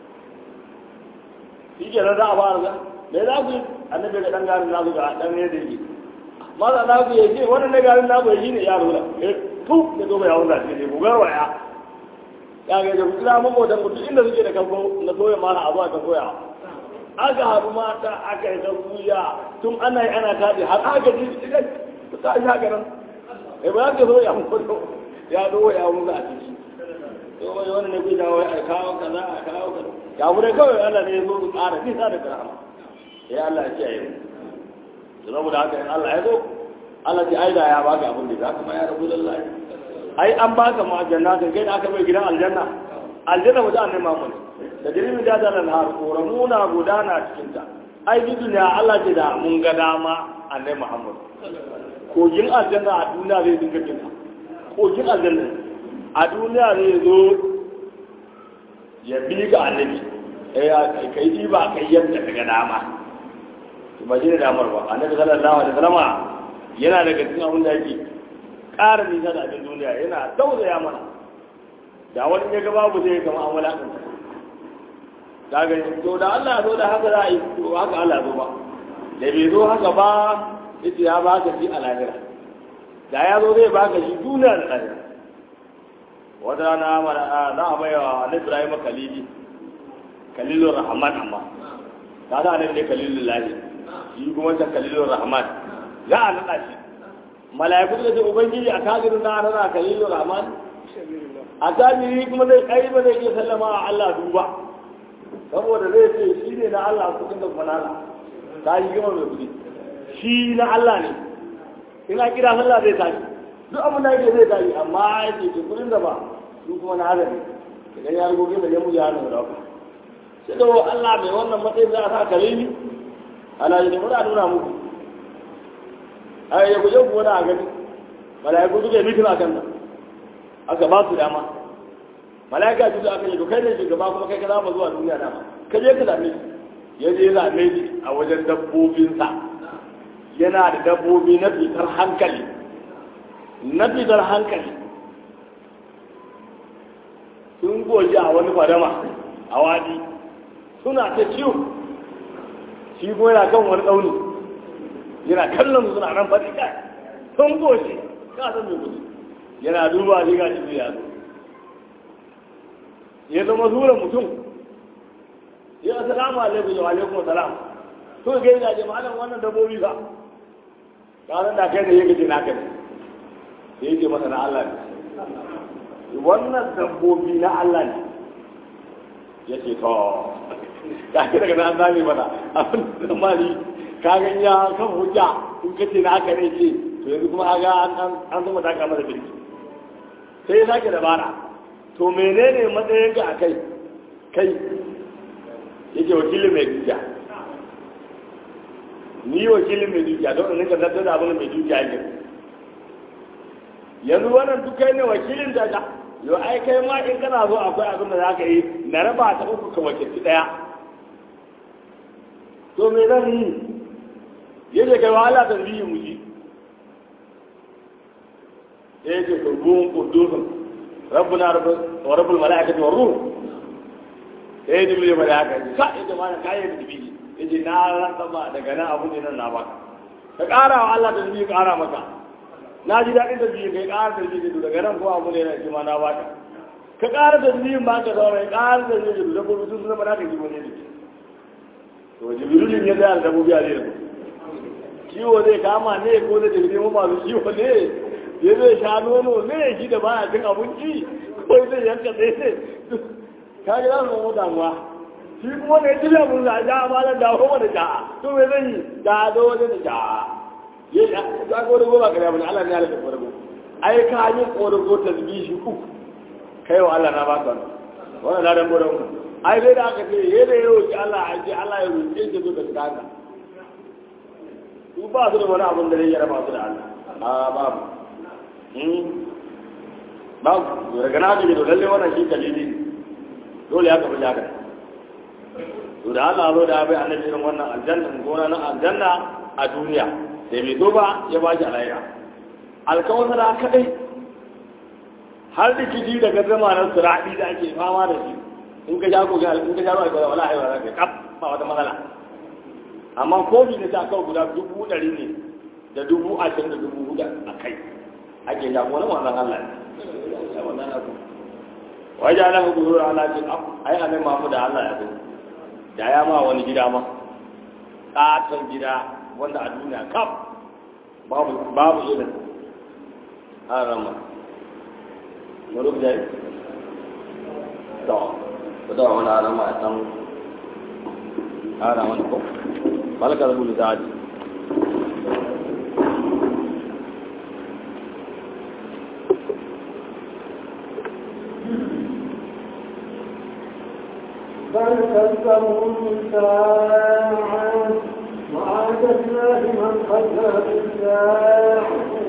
shi ke nan za a fara zan me za ku yi annabi ga ɗan garin nasu ga ɗan ne da yi masa na ku yi ce wannan ne garin nasu ya shi ne ya rura eh tu da zo mai yawon zafi ne ku garwaya ya ga da kira mamotan mutum inda suke da kanko na soya mana a zuwa kan soyawa aka haɗu mata aka yi kuya tun ana yi ana taɗi har aka ji idan su ta shi haka nan eh ba ka so ya mutu ya zo ya mutu a ciki to wani wani ne kuka wai a kawo kaza a kawo kaza ya mu dai kawai Allah ne ya zo su ƙara nisa da karama ya Allah ya kiyaye mu to saboda haka in Allah ya zo Allah ce ai da ya baka abin da za ka ma ya rabu lallahi ai an baka mu aljanna kai da aka bai gidan aljanna aljanna mutum annai mamu ne da jirgin da da har koramuna gudana cikin ta ai bi duniya Allah ce da mun ga dama annai Muhammad kogin aljanna a duniya zai dinga kinta kogin aljanna a duniya zai zo ya bi ga annabi eh kai ji ba kai yadda kaga dama to ba shi da damar ba annabi sallallahu alaihi wasallama yana daga cikin abin da yake ƙara nisa da abin duniya yana tausaya mana da wani ya ga babu zai kama an walakanta daga to da Allah zo da haka za a yi to haka Allah zo ba da bai zo haka ba yace ya baka shi a lahira da ya zo zai baka shi duniya da lahira wata rana mana za a baiwa na Ibrahim Khalili Khalilur Rahman amma ta da ne Khalilul Lahi shi kuma ta Khalilur Rahman za a nada shi mala'iku da ce ubangiji a kagirin na nana Khalilur Rahman a tajiri kuma zai kai ba zai iya sallama a Allah duba saboda zai ce shi ne na Allah kudin da kuma nana ta yi gama mai kudi shi na Allah ne ina kira sallah zai tashi duk abin da yake zai tashi amma ya ce ke kudin da ba su kuma na hada ne idan ya rubuce da ya mu ya nuna ku sai da Allah mai wannan matsayin za a sa kare ni ana yi da muna nuna muku a yi guje ku wani a gani mala'iku suka yi mitin a kan nan aka ba su dama mala'ika ji aka yi to kai ne shugaba kuma kai ka zama zuwa duniya dama ka je ka zame shi ya je zame shi a wajen dabbobinsa yana da dabbobi na fitar hankali na fitar hankali sun goji a wani fadama a wadi suna ta ciwo shi kuma yana kan wani tsauni yana kallon suna nan faɗi kai sun goji ka san mai gudu yana duba shi ga shi ya zo ya zama zuwa mutum ya assalamu alaikum wa alaikum salam to ga yana je malam wannan dabbobi ba ka san da kai ne yake ce naka ne sai yake masa na Allah ne wannan dabbobi na Allah ne yake to ka ki daga nan zame mana abin da mali ka ga ya kan hujja in kace na aka ne ce to yanzu kuma ga an an zama ta kama da birki sai ya sake dabara to menene matsayin ka a kai kai yake wakilin mai dukiya ni wakilin mai dukiya don in ka zartar da abin mai dukiya ne yanzu wannan duk kai ne wakilin da ka yau ai kai ma in kana zo akwai abin da za ka yi na raba ta uku ka wakilci daya to me zan yi yadda kai wahala ta biyu mu ji ya ce turbun kudusun rabbuna wa rabbul mala'ikati wa ruh ya yi dubi mala'ika ka ya ce mana kayan dubi ya ce na ranta ba daga nan abu ne nan na baka ka ƙara wa Allah da dubi ƙara maka na ji daɗin da biyu kai ƙara da biyu daga nan ko abu ne na shi ma na baka ka ƙara da biyu ba ka zaura ya ƙara da biyu da kuma sun zama na ka ji wani ne to jibrilin ya zai da dabbobi a zai kiwo zai kama ne ko zai tafi nemo masu kiwo ne ya zai sha nono ne shi da baya cin abinci ko zai yanka tsaye ne ka ga zan zama damuwa shi kuma ne ci abin da ja ma da dawo mana ja to me zan yi da zo wajen da ja ya ya ga wani goma kare abin Allah ne ya lafi farko ai ka yi ƙorago tasbihi uku kai wa Allah na ba ka wannan ladan gode mu ai dai da aka ce ye da yau ki Allah ai Allah ya roƙe ki zo da tsaka su ba su da wani abin da zai raba su da Allah a babu babu daga na ji da lalle wannan shi dalili dole ya kafa jaka to da Allah zo da bai annabi irin wannan aljanna gona na aljanna a duniya sai bai zo ba ya ba shi alayya alkawar da kadai har da kiji daga zamanin sura'i da ake fama da shi in ka jago ga in ka jago ga wala ai wala kaf ba wata matsala amma kofi da ta kawo guda dubu ɗari ne da dubu ashirin da dubu hudu a kai ake jago wani wannan Allah ne wannan abu wajen ala hudu ala ce ai anan mamu da Allah ya zo da ya ma wani gida ma ƙaton gida wanda a duniya kaf babu babu irin an rama na rubuta yi to ku da wani rama a san ara wani ko malaka da bulu zaji بل كذبوا بالساعة وأعتدنا لمن كذب بالساعة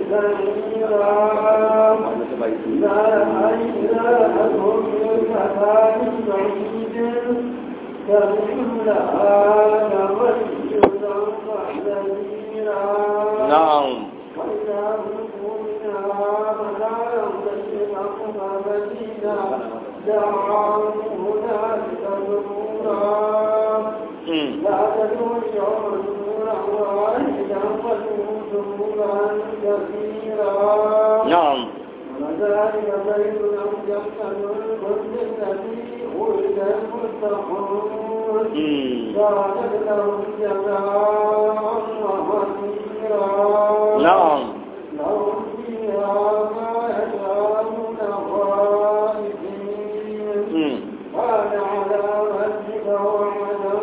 سعيرا لا إلههم من مكان بعيد كمن لها تميزا وحذيرا na'am وإذا ألقوا منها مكانا ضيقا مبينا دعوا هنالك ثبورا mm. لا تدعوا اليوم ثبورا واحدا وادعوا ثبورا كثيرا na'am وذلك بين أوجبت الكل الذي ولد المتقون mm. كانت لهم جزاء ومصيرا na'am لهم فيها ما يشاءون خالدين mm. كان على ربك وعدا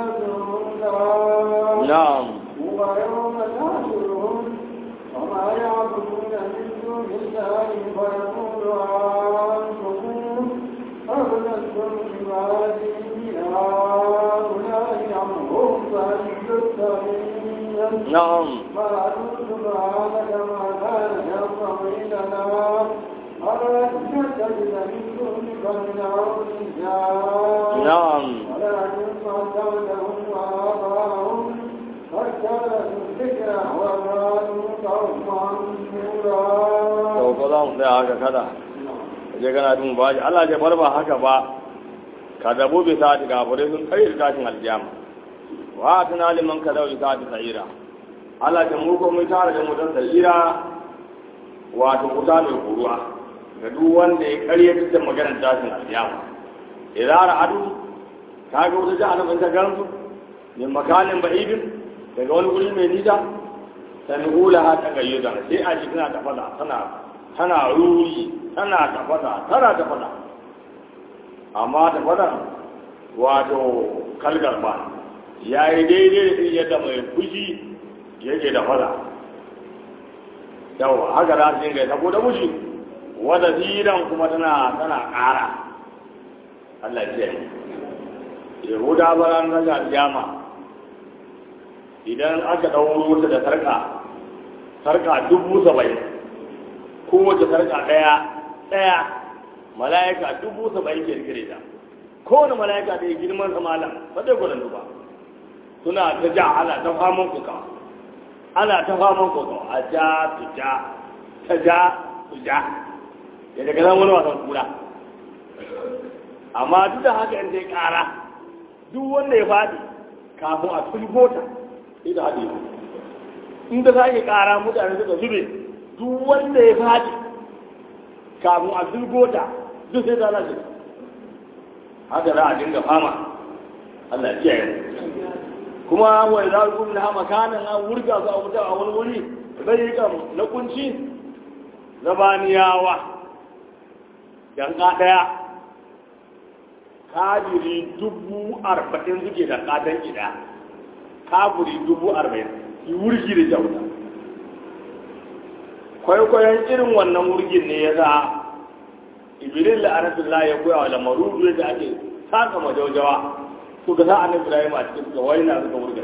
مسؤولا na'am ويوم نحشرهم وما يعبدون من دون الله فيقول أنتم أغلقتم عبادي هؤلاء أم هم فلتتقين na'am قالوا سبحانك ما كان ينبغي لنا أن نتخذ من دونك من أولياء na'am ولكن قدرتهم وآباهم فاجتنبوا الذكر وكانوا قوما to نورا ko za mu tsaya haka kada je kana dun ba Allah ya bar ba haka ba ka dabo bi sa ga bare sun kai da tashin aljama wa tana liman ka dawo sa ta sa'ira Allah ta mu ko mu tare da mu dan sa'ira wato kuta mai kuruwa ga duk wanda ya karya da maganar tashin aljama idan ra'adu ka ga wata jahannam ta garantu min makanin ba'idin daga wani guri mai nisa sami'ula ha ta gayyuda sai a ji tana tafada tana tana ruri tana tafada tana tafada amma tafada wato kalgar ba ya yi daidai da irin yadda mai fushi yake da fada yawa haka za su dinga tabo da mushi wadda ziran kuma tana tana ƙara Allah ya ce Yahuda baran raga jama idan aka ɗauro ta da sarƙa sarƙa dubu saba'in kowace sarƙa ɗaya ɗaya mala'ika dubu saba'in ke rikire ta kowane mala'ika da ya girman sa malam ba zai gwanin ba suna ta ja ana ta faman kuka ana ta faman kuka a ja su ja ta ja su ja ya daga nan wani wasan kura amma duk da haka in dai ƙara duk wanda ya faɗi kafin a tulgota sai da haɗe in da za ki ƙara mutane suka zube duk wanda ya faɗi kafin a tulgota duk sai da lashe haka za a dinga fama Allah ya yi kuma wai za ku na hama kanan an wurga su a wuta a wani wuri zai kam na kunci zabaniyawa yanka ɗaya kabiri dubu arba'in suke da ƙatan gida kabiri dubu arba'in yi wurgi da jauta kwaikwayon irin wannan wurgin ne ya sa ibrahim la'anatullah ya koya wa lamaru yadda ake saka majaujawa suka sa annabi ibrahim a cikin suka waina suka wurga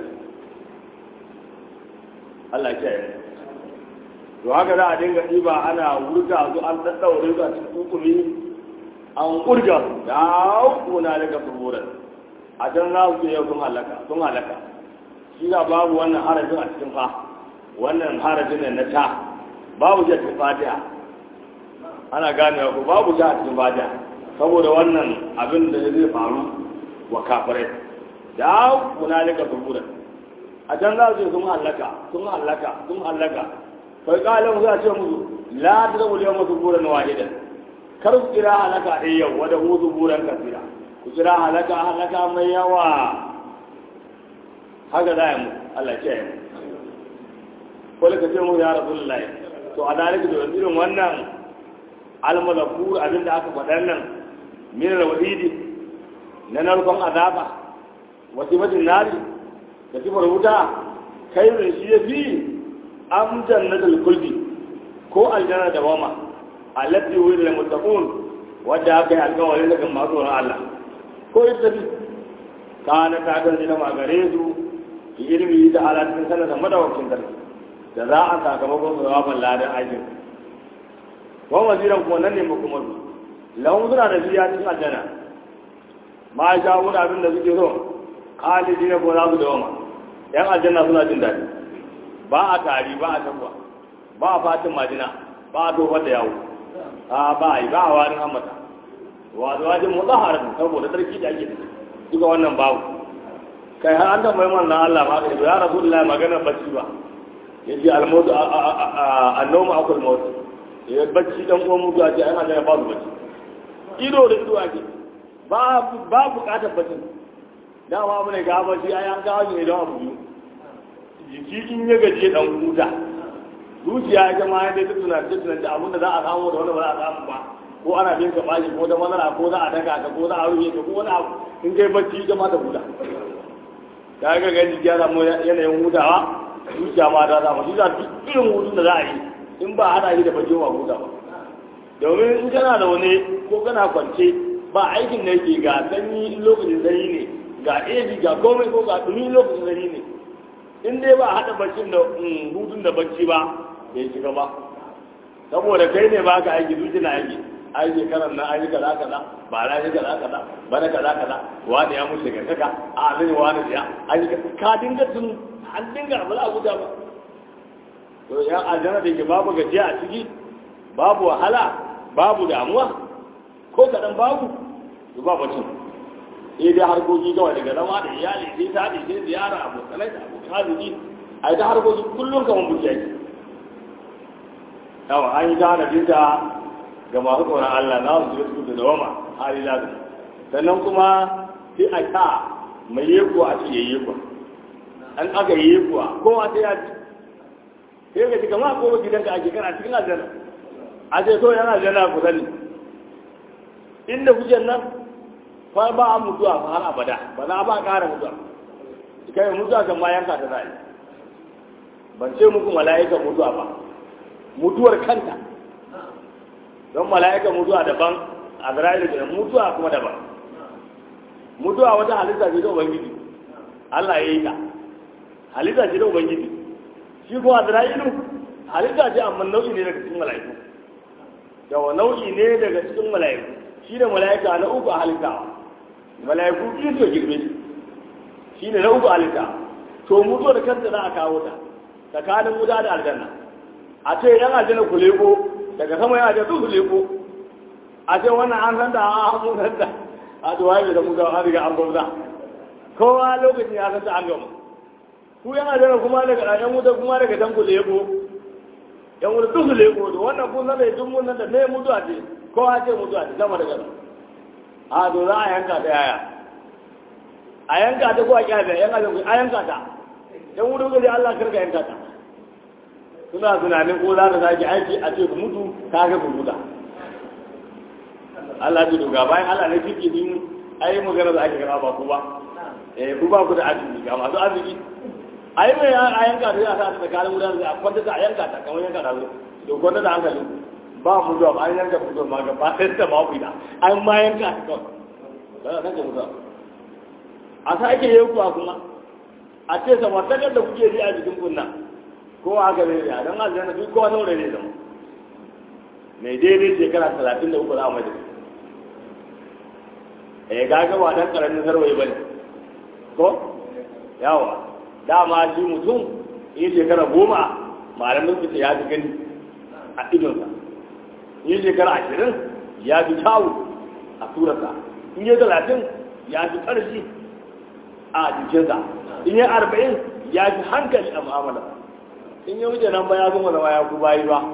Allah ya kiyaye to haka za a dinga ɗiba ana wurga su an daddaure su a cikin hukumi an wurga da kuna daga fururan a can za su yau sun halaka sun halaka shi ga babu wannan harafin a cikin fa wannan harafin ne na ta babu shi a cikin fatiha ana gane ko babu shi a cikin fatiha saboda wannan abin da zai faru wa kafirai da kuna daga fururan a can za su yi sun halaka sun halaka sun halaka kai kalin za a ce musu la ta zama liyan masu buran wahidan kar ku kira halaka ɗaya yau wadda hutu buran kasira ku kira halaka halaka mai yawa haka za a yi mu Allah ce yi ko ka ce mu ya rasu lullahi to a dalika da irin wannan almalakur abin da aka faɗa nan min alwahidi na narkon azaba wasimatin nari da sifar wuta kai da shi ya fi am jannatul kulbi ko aljanna da wama allati wuri lil muttaqun wadda aka yi alƙawari daga masu tsoron Allah ko ita bi kana ta ga jina magare su ki ilmi da alatin sanar da madawakin sarki da za a sakamakon jawaban ladan aikin wa waziran kuma nan ne makomar lahun suna da biya cikin aljanna ma sha wani abin da suke so khalidi ne ko za su dawama yan aljanna suna jin daɗi ba a tari ba a tabba ba a fatin majina ba a tofar da yawo a ba a yi ba a warin hammata wa zuwa jin motsa harin saboda sarki da ake duka wannan babu kai har an tambayi manzan Allah ma ka ya rasu da maganar bacci ba ya ce almotu annoma akul mawtu ya bacci dan uwan mutu a ce an hajjaya ba su bacci ido da ido ake ba ba bukatar bacci dama mu ne ga bacci ai an kawo ne don abu biyu jiki in ya gaje dan huta zuciya ita ma yadda ta tuna ta tuna da abin da za a samu da wani ba za a samu ba ko ana bin ka bashi ko da matsala ko za a daka ka ko za a rufe ka ko wani abu in kai bacci ita ma ta huta ka ga ga jiki ya samu yanayin hutawa zuciya ma ta samu shi za duk irin hutun da za a yi in ba ana yi da bacci ba huta ba domin in kana da wani ko kana kwance ba aikin da yake ga sanyi lokacin sanyi ne ga eji ga komai ko ga dumi lokacin sanyi ne in dai ba haɗa baccin da hutun da bacci ba bai shiga ba saboda kai ne ba ka aiki zuci na aiki ai shekarar na aiki kaza kaza ba na yi kaza kaza ba na kaza kaza wani ya mutu daga kaka a nan wani ya aiki ka dinga tun an dinga ba za a huta ba to ya aljanna da ke babu gajiya a ciki babu wahala babu damuwa ko kaɗan babu to ba bacin sai dai harkoki kawai daga zama da iyali sai ta da sai ziyara abokanai da abokan arziki a yi ta harkoki kullum kamar buki ake yawa an yi ta hana binta ga masu tsoron Allah na su su da dawama hali lazim sannan kuma sai a ta mai yekuwa a ce yayi yekuwa an aka yi yekuwa kowa sai ya ci sai ga ci kama ko gidanka ake kana cikin aljanna a ce so yana aljanna ku sani inda kujen nan fa ba a mutuwa fa har abada ba za ba ƙara mutuwa kai mutuwa kan ma yanka ta zai ban ce muku mala'ika mutuwa ba mutuwar kanta don mala'ika mutuwa daban a zira'il da mutuwa kuma daban mutuwa wata halitta ce ta ubangiji Allah ya yi ta halitta ce ta ubangiji shi kuma zira'ilu halitta ce amma nau'i ne daga cikin mala'iku yawa nau'i ne daga cikin mala'iku shi da mala'ika na uku a halittawa mala'iku biyu suka girbe shi shi ne na uku halitta to mutuwa da kanta za a kawo ta tsakanin wuta da aljanna a ce yan aljanna ku leko daga sama yana da su leko a ce wannan an san da a mun san da a to waye da mutuwa an riga an bauta kowa lokacin ya san da an gama ku yan aljanna kuma daga yan wuta kuma daga dan ku leko yan wuta duk su leko da wannan kun san da duk mun nan da me mutuwa ce kowa ce mutuwa ce sama da gaba a to za a yanka ta yaya a yanka ta ko a kyafe yan azan a yanka ta yan wurin gari Allah karka yanka ta suna tunanin ko za ta sake aiki a ce ku mutu ka ga ku muta Allah ji doga bayan Allah ne fiki din ai magana da ake gaba ba ku ba eh ku ba ku da arziki ga masu arziki ai mai a yanka ta ya sa ta tsakanin wurin da a kwanta ta a yanka ta kamar yanka ta zo to ko da hankali ba mu zuwa ba an yanka fito ma ga ba sai ta ma kuida an ma yanka ta kawai ba za ka mutu a sa ake yi kuwa kuma a ce samartakar da kuke ji a jikin kunna ko aka zai da don aljanna duk kowa saurayi ne zama mai daidai shekara talatin da uku za a mai da eh gaga ba dan karamin sarwaye bane ko yawa dama shi mutum in shekara goma malamin su ya fi gani a idonsa in shekara ashirin ya fi kyawu a turarsa in yi talatin ya fi ƙarfi a jikinsa in yi arba'in ya fi hankali a mu'amala in yi wuce nan ba ya zama zama ya ku bayi ba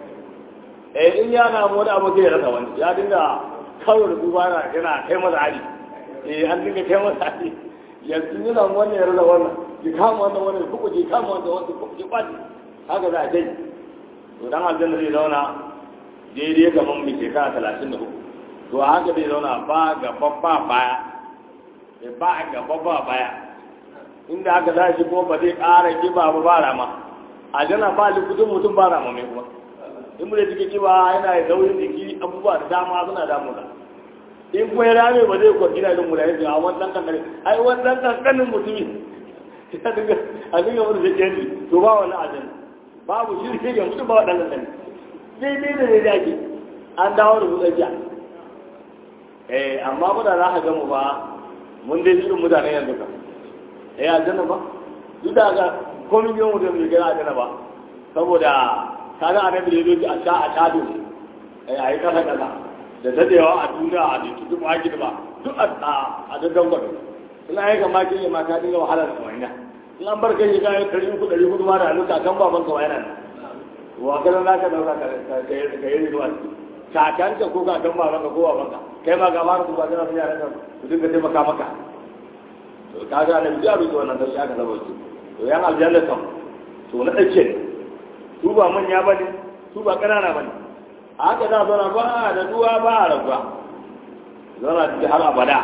eh in ya samu wani abu zai rasa wani ya dinga kawai da duba na yana kai masa hari eh an dinga kai masa hari yanzu yana wannan ya rasa wannan ki kama wannan wannan kuku ki kama wannan wannan kuku ki kwaci haka za a dai to dan aljanna zai zauna daidai kamar mai shekara talatin da uku to haka zai zauna ba gaba ba baya ba gaba ba baya inda aka za shi kuma ba zai ƙara kiba ba ba rama a jana ba likutun mutum ba rama mai kuma in mu da jiki kiba yana da daurin jiki abubuwa da dama suna damuna in kuma ya rame ba zai kwa gina irin mutane a wannan kankanin ai wannan kankanin mutumi ya dinga a dinga mutu da kendi to ba wani ajin babu shirke ga mutu ba waɗannan kankanin daidai da ne dace an dawo da su tsakiya eh amma ba da za ka gamu ba mun dai irin mutane yanzu kan eh aljanna ba duk da ga komai biyan mutum bai gina aljanna ba saboda kaga annabi da yake a sha a tado eh ayi kasa kasa da dadewa a duniya a duk duk maki da ba duk a a daddan gwado ina yi ga maki ne ma ka dinga wahala da wani in an bar kai ga kari uku dari hudu ma da aluka kan baban ka wayana wa kana za ka dauka ka ka yi zuwa kakanka ko kakan baban ka ko baban ka kai ma ga ma ku ba kana sun yaran ka su dinga taimaka maka to kaga annabi ya rubuta wannan sai aka saba su to yan aljanna kam to na dace su ba manya ba ne su ba ƙanana ba ne a haka za a zauna ba da duwa ba a rabuwa zauna cikin har abada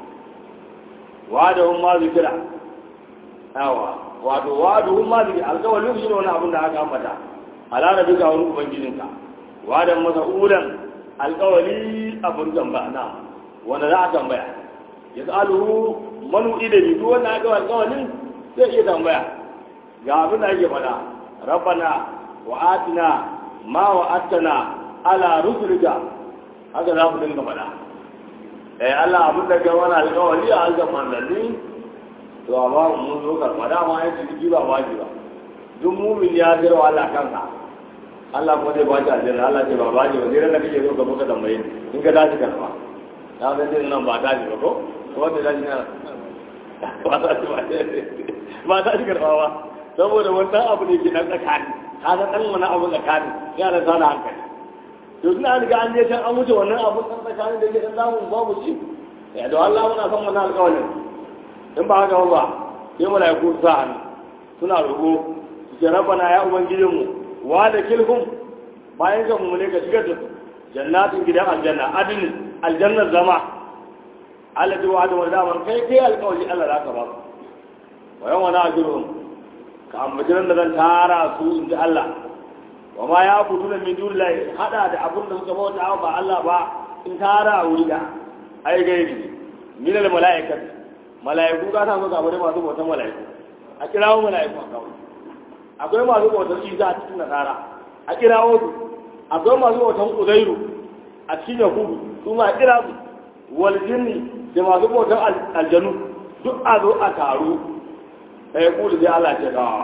wa da hun ma zikira yawa wato wa da hun ma zikira alkawalin shi ne wani abin da aka ambata halara duka wani ubangijinka wa da masa ulan alkawali abin tamba na wanda za a tambaya ya tsaluhu manu idani duk wanda aka alkawalin zai iya tambaya ga abin da ake faɗa rabbana wa'atina ma wa'atana ala rusulika haka za mu dinga faɗa eh Allah abin da ga wani alƙawari a halkan manzanni to amma mun zo karɓa dama ya ci jiki ba waji ba duk mumin ya zira wa Allah kansa Allah kuma zai baci aljanna Allah ce ba baji ba zai da kake zo ka buka tambaye in ka dace karɓa na ga din nan ba dace ba ko ko da dace na ba ta ci ba ba ta ci karɓa ba saboda wannan abu ne ke nan tsakani ka san dan wani abu tsakani yana da sana hankali to suna riga an je can an wuce wannan abu dan tsakani da yake dan zamu babu shi ya da Allah muna son wannan alƙawarin in ba haka ba sai malaiku su sa hannu suna roƙo su ce rabbana ya ubangijinmu wa da kilhum bayan ka mu ne ka shigar da su jannatin gidan aljanna adin aljannar zama Allah wa da wanda kai kai alƙawari Allah za ka ba wa yawan wani ajruhum ka ambaci da zan tara su in ji Allah wa ma ya kudu da min dun lai hada da abin da suka bauta ba Allah ba in tara a wuri da ai gairi min al malaikat malaiku ka ta so ga bare masu bautan malaiku a kirawo malaiku a kawo akwai masu bautan Isa a cikin nasara a kirawo su akwai masu bautan Uzairu a cikin Yahudu su ma a kira su wal jinni da masu bautan aljanu duk a zo a taru sai kuli sai Allah ce ka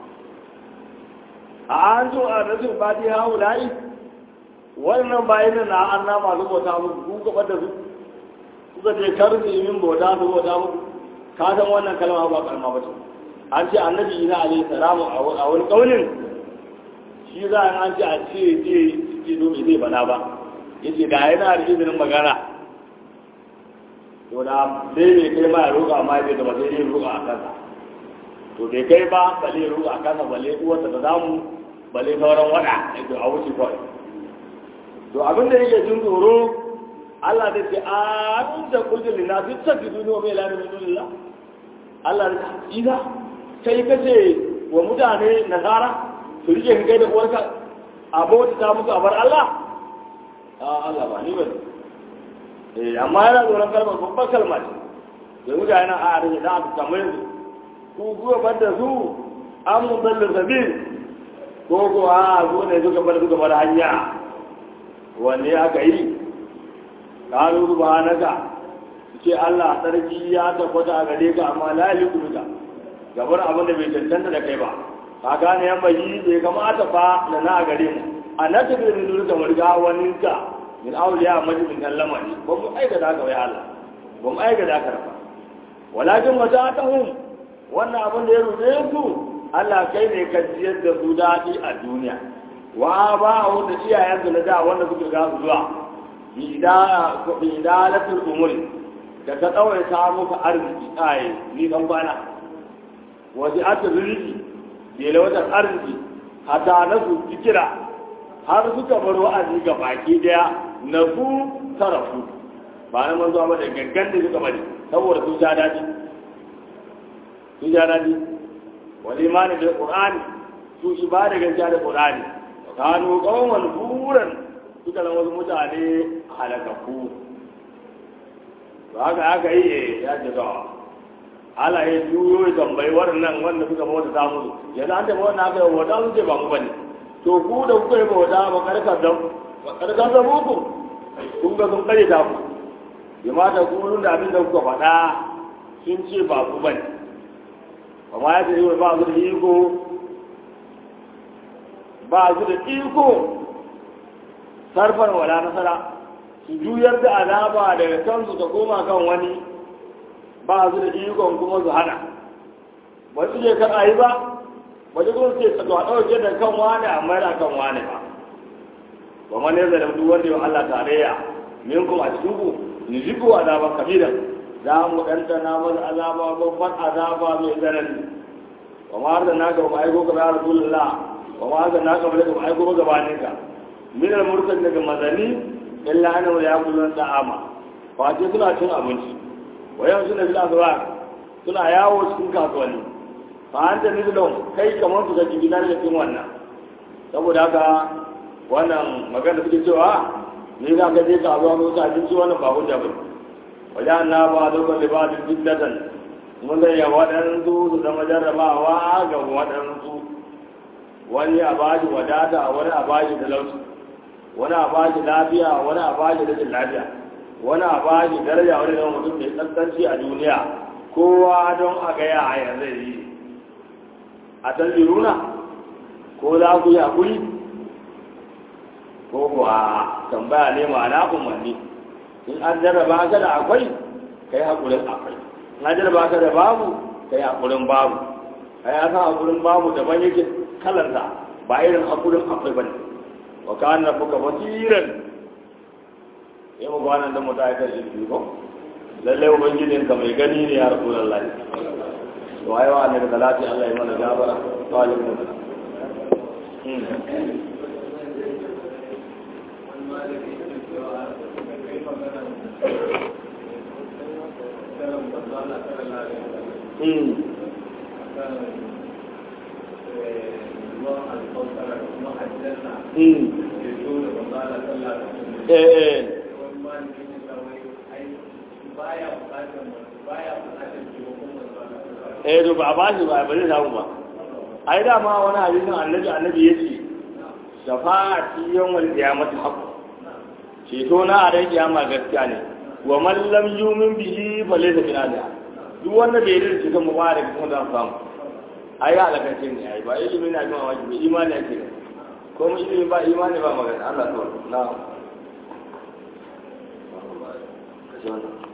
a an zo a rasul fati ha wulai wannan bayan na an na masu bauta musu ku gaba da su kuka ce kar su yi min bauta su bauta muku ka san wannan kalma ba kalma ba ce an ce annabi ina alaihi salamu a wani kaulin shi za a an ce a ce ce ce domin zai bana ba yace da yana da izinin magana to da dai bai kai ma ya roƙa amma ya da ba sai dai roƙa a kansa to bai kai ba bale ruwa a kasa bale uwarsa da zamu bale sauran wada to a wuce kawai to abin da yake jin tsoro Allah da ce an da kullum lina fi tafi duniya mai lani min dunillah Allah da ida kai kace wa mutane nasara su rike kai da uwarka abota ta muku abar Allah a Allah ba ni ba eh amma yana tsoron kalmar babbar kalma ce da mutane a arziki za a fi kamar yanzu ku kuwa bada su an mun ballar sabil ko ko a zo ne suka bar suka bar hanya wanne aka yi kalu subhanaka ce Allah sarki ya tabbata a gare ka amma la yaliku bika gabar abin da bai cancanta da kai ba ka gane yan bayi bai kamata fa da na a gare mu a na tafi da nuna kamar ga wani ka min auliya majibin kan lamari ba mu aikata ka wai Allah ba mu aikata ka ba walakin wata ta hum wannan abin da ya rufe su Allah kai ne ka jiyar da su daɗi a duniya wa ba a wanda iyayensu na da wanda suka ga su zuwa bi idalatul umuri da ta tsawaita muku arziki tsaye ni dan bana waje ata rizki ke lawatar arziki hata na su kira har suka bar wa'azi ga baki daya na su tarafu ba na manzo ba da gangan da suka bari saboda sun sha daɗi sun sha daɗi wal imani bil qur'ani su ibada gaskiya da qur'ani kanu qawman buran suka zama wasu mutane halakaku ba haka aka yi ya ce ga ala ya juyo ya tambayi waɗannan wanda suka bauta ta musu yanzu an taɓa wannan aka yi wata sun ce ba mu bane to ku da kuka yi bauta ba karkar da ba karkar da muku kun ga sun kare ta ku ya mata ku da abin da kuka faɗa sun ce ba ku bane amma ya ce ba su da iko ba su da iko sarfar wala nasara su juyar da azaba daga kansu ta koma kan wani ba su da ikon kuma su hana ba su je kan ayi ba ba su kuma ce su ɗauke da kan wani a mayar kan wani ba ba ma ne zai duk wanda yau Allah tarayya min kuma a cikin ku ni jiku azaba kabira za mu ɗantana masa azaba babban azaba mai tsanani ba ma har da naka ba aiko ka ya rasulullah ba ma har da naka ba da aiko ba gabaninka min al-mursal daga mazani illa ana ya kullun da'ama fa ce suna cin abinci wayan suna bil azwaq suna yawo cikin kasuwanni fa anta nizlum kai kamar su ga gidan da cikin wannan saboda haka wannan magana suke cewa ni za ka je ka zuwa mu ta abinci wannan ba hujja bane wajen na ba dukkan libadin fitnatan mun da ya waɗansu su zama jarrabawa ga waɗansu wani a bashi wadata wani a bashi talauci wani a bashi lafiya wani a bashi rashin lafiya wani a bashi daraja wani zama mutum mai tsantsanci a duniya kowa don a gaya a yanzu yi a talbiruna ko za ku yi hakuri ko kuwa tambaya ne ma'ana umarni in an jarraba ka da akwai ka yi haƙurin akwai in an jarraba ka da babu ka yi haƙurin babu a yi asa haƙurin babu daban yake kalarsa ba irin haƙurin akwai ba ne wa ka na fuka basiran yi mu gwanan da mutu aikar ilmi ko lallai ubangijin ka mai gani ne ya rasu lallai to aiwa ne da talati allah ya mana gabara to alimin eh to ba ba shi ba ba zai samu ba ai dama wani hadisin annabi annabi yace shafa'ati yawmal qiyamati haqq ceto na a ran kiyama gaskiya ne wa man lam yumin bihi fa laysa min ahliha duk wanda bai yi ceton mubarak kuma za samu ai alakace ne ai ba ilimi na jima wajibi imani ake ne ko mu ilimi ba imani ba magana Allah to na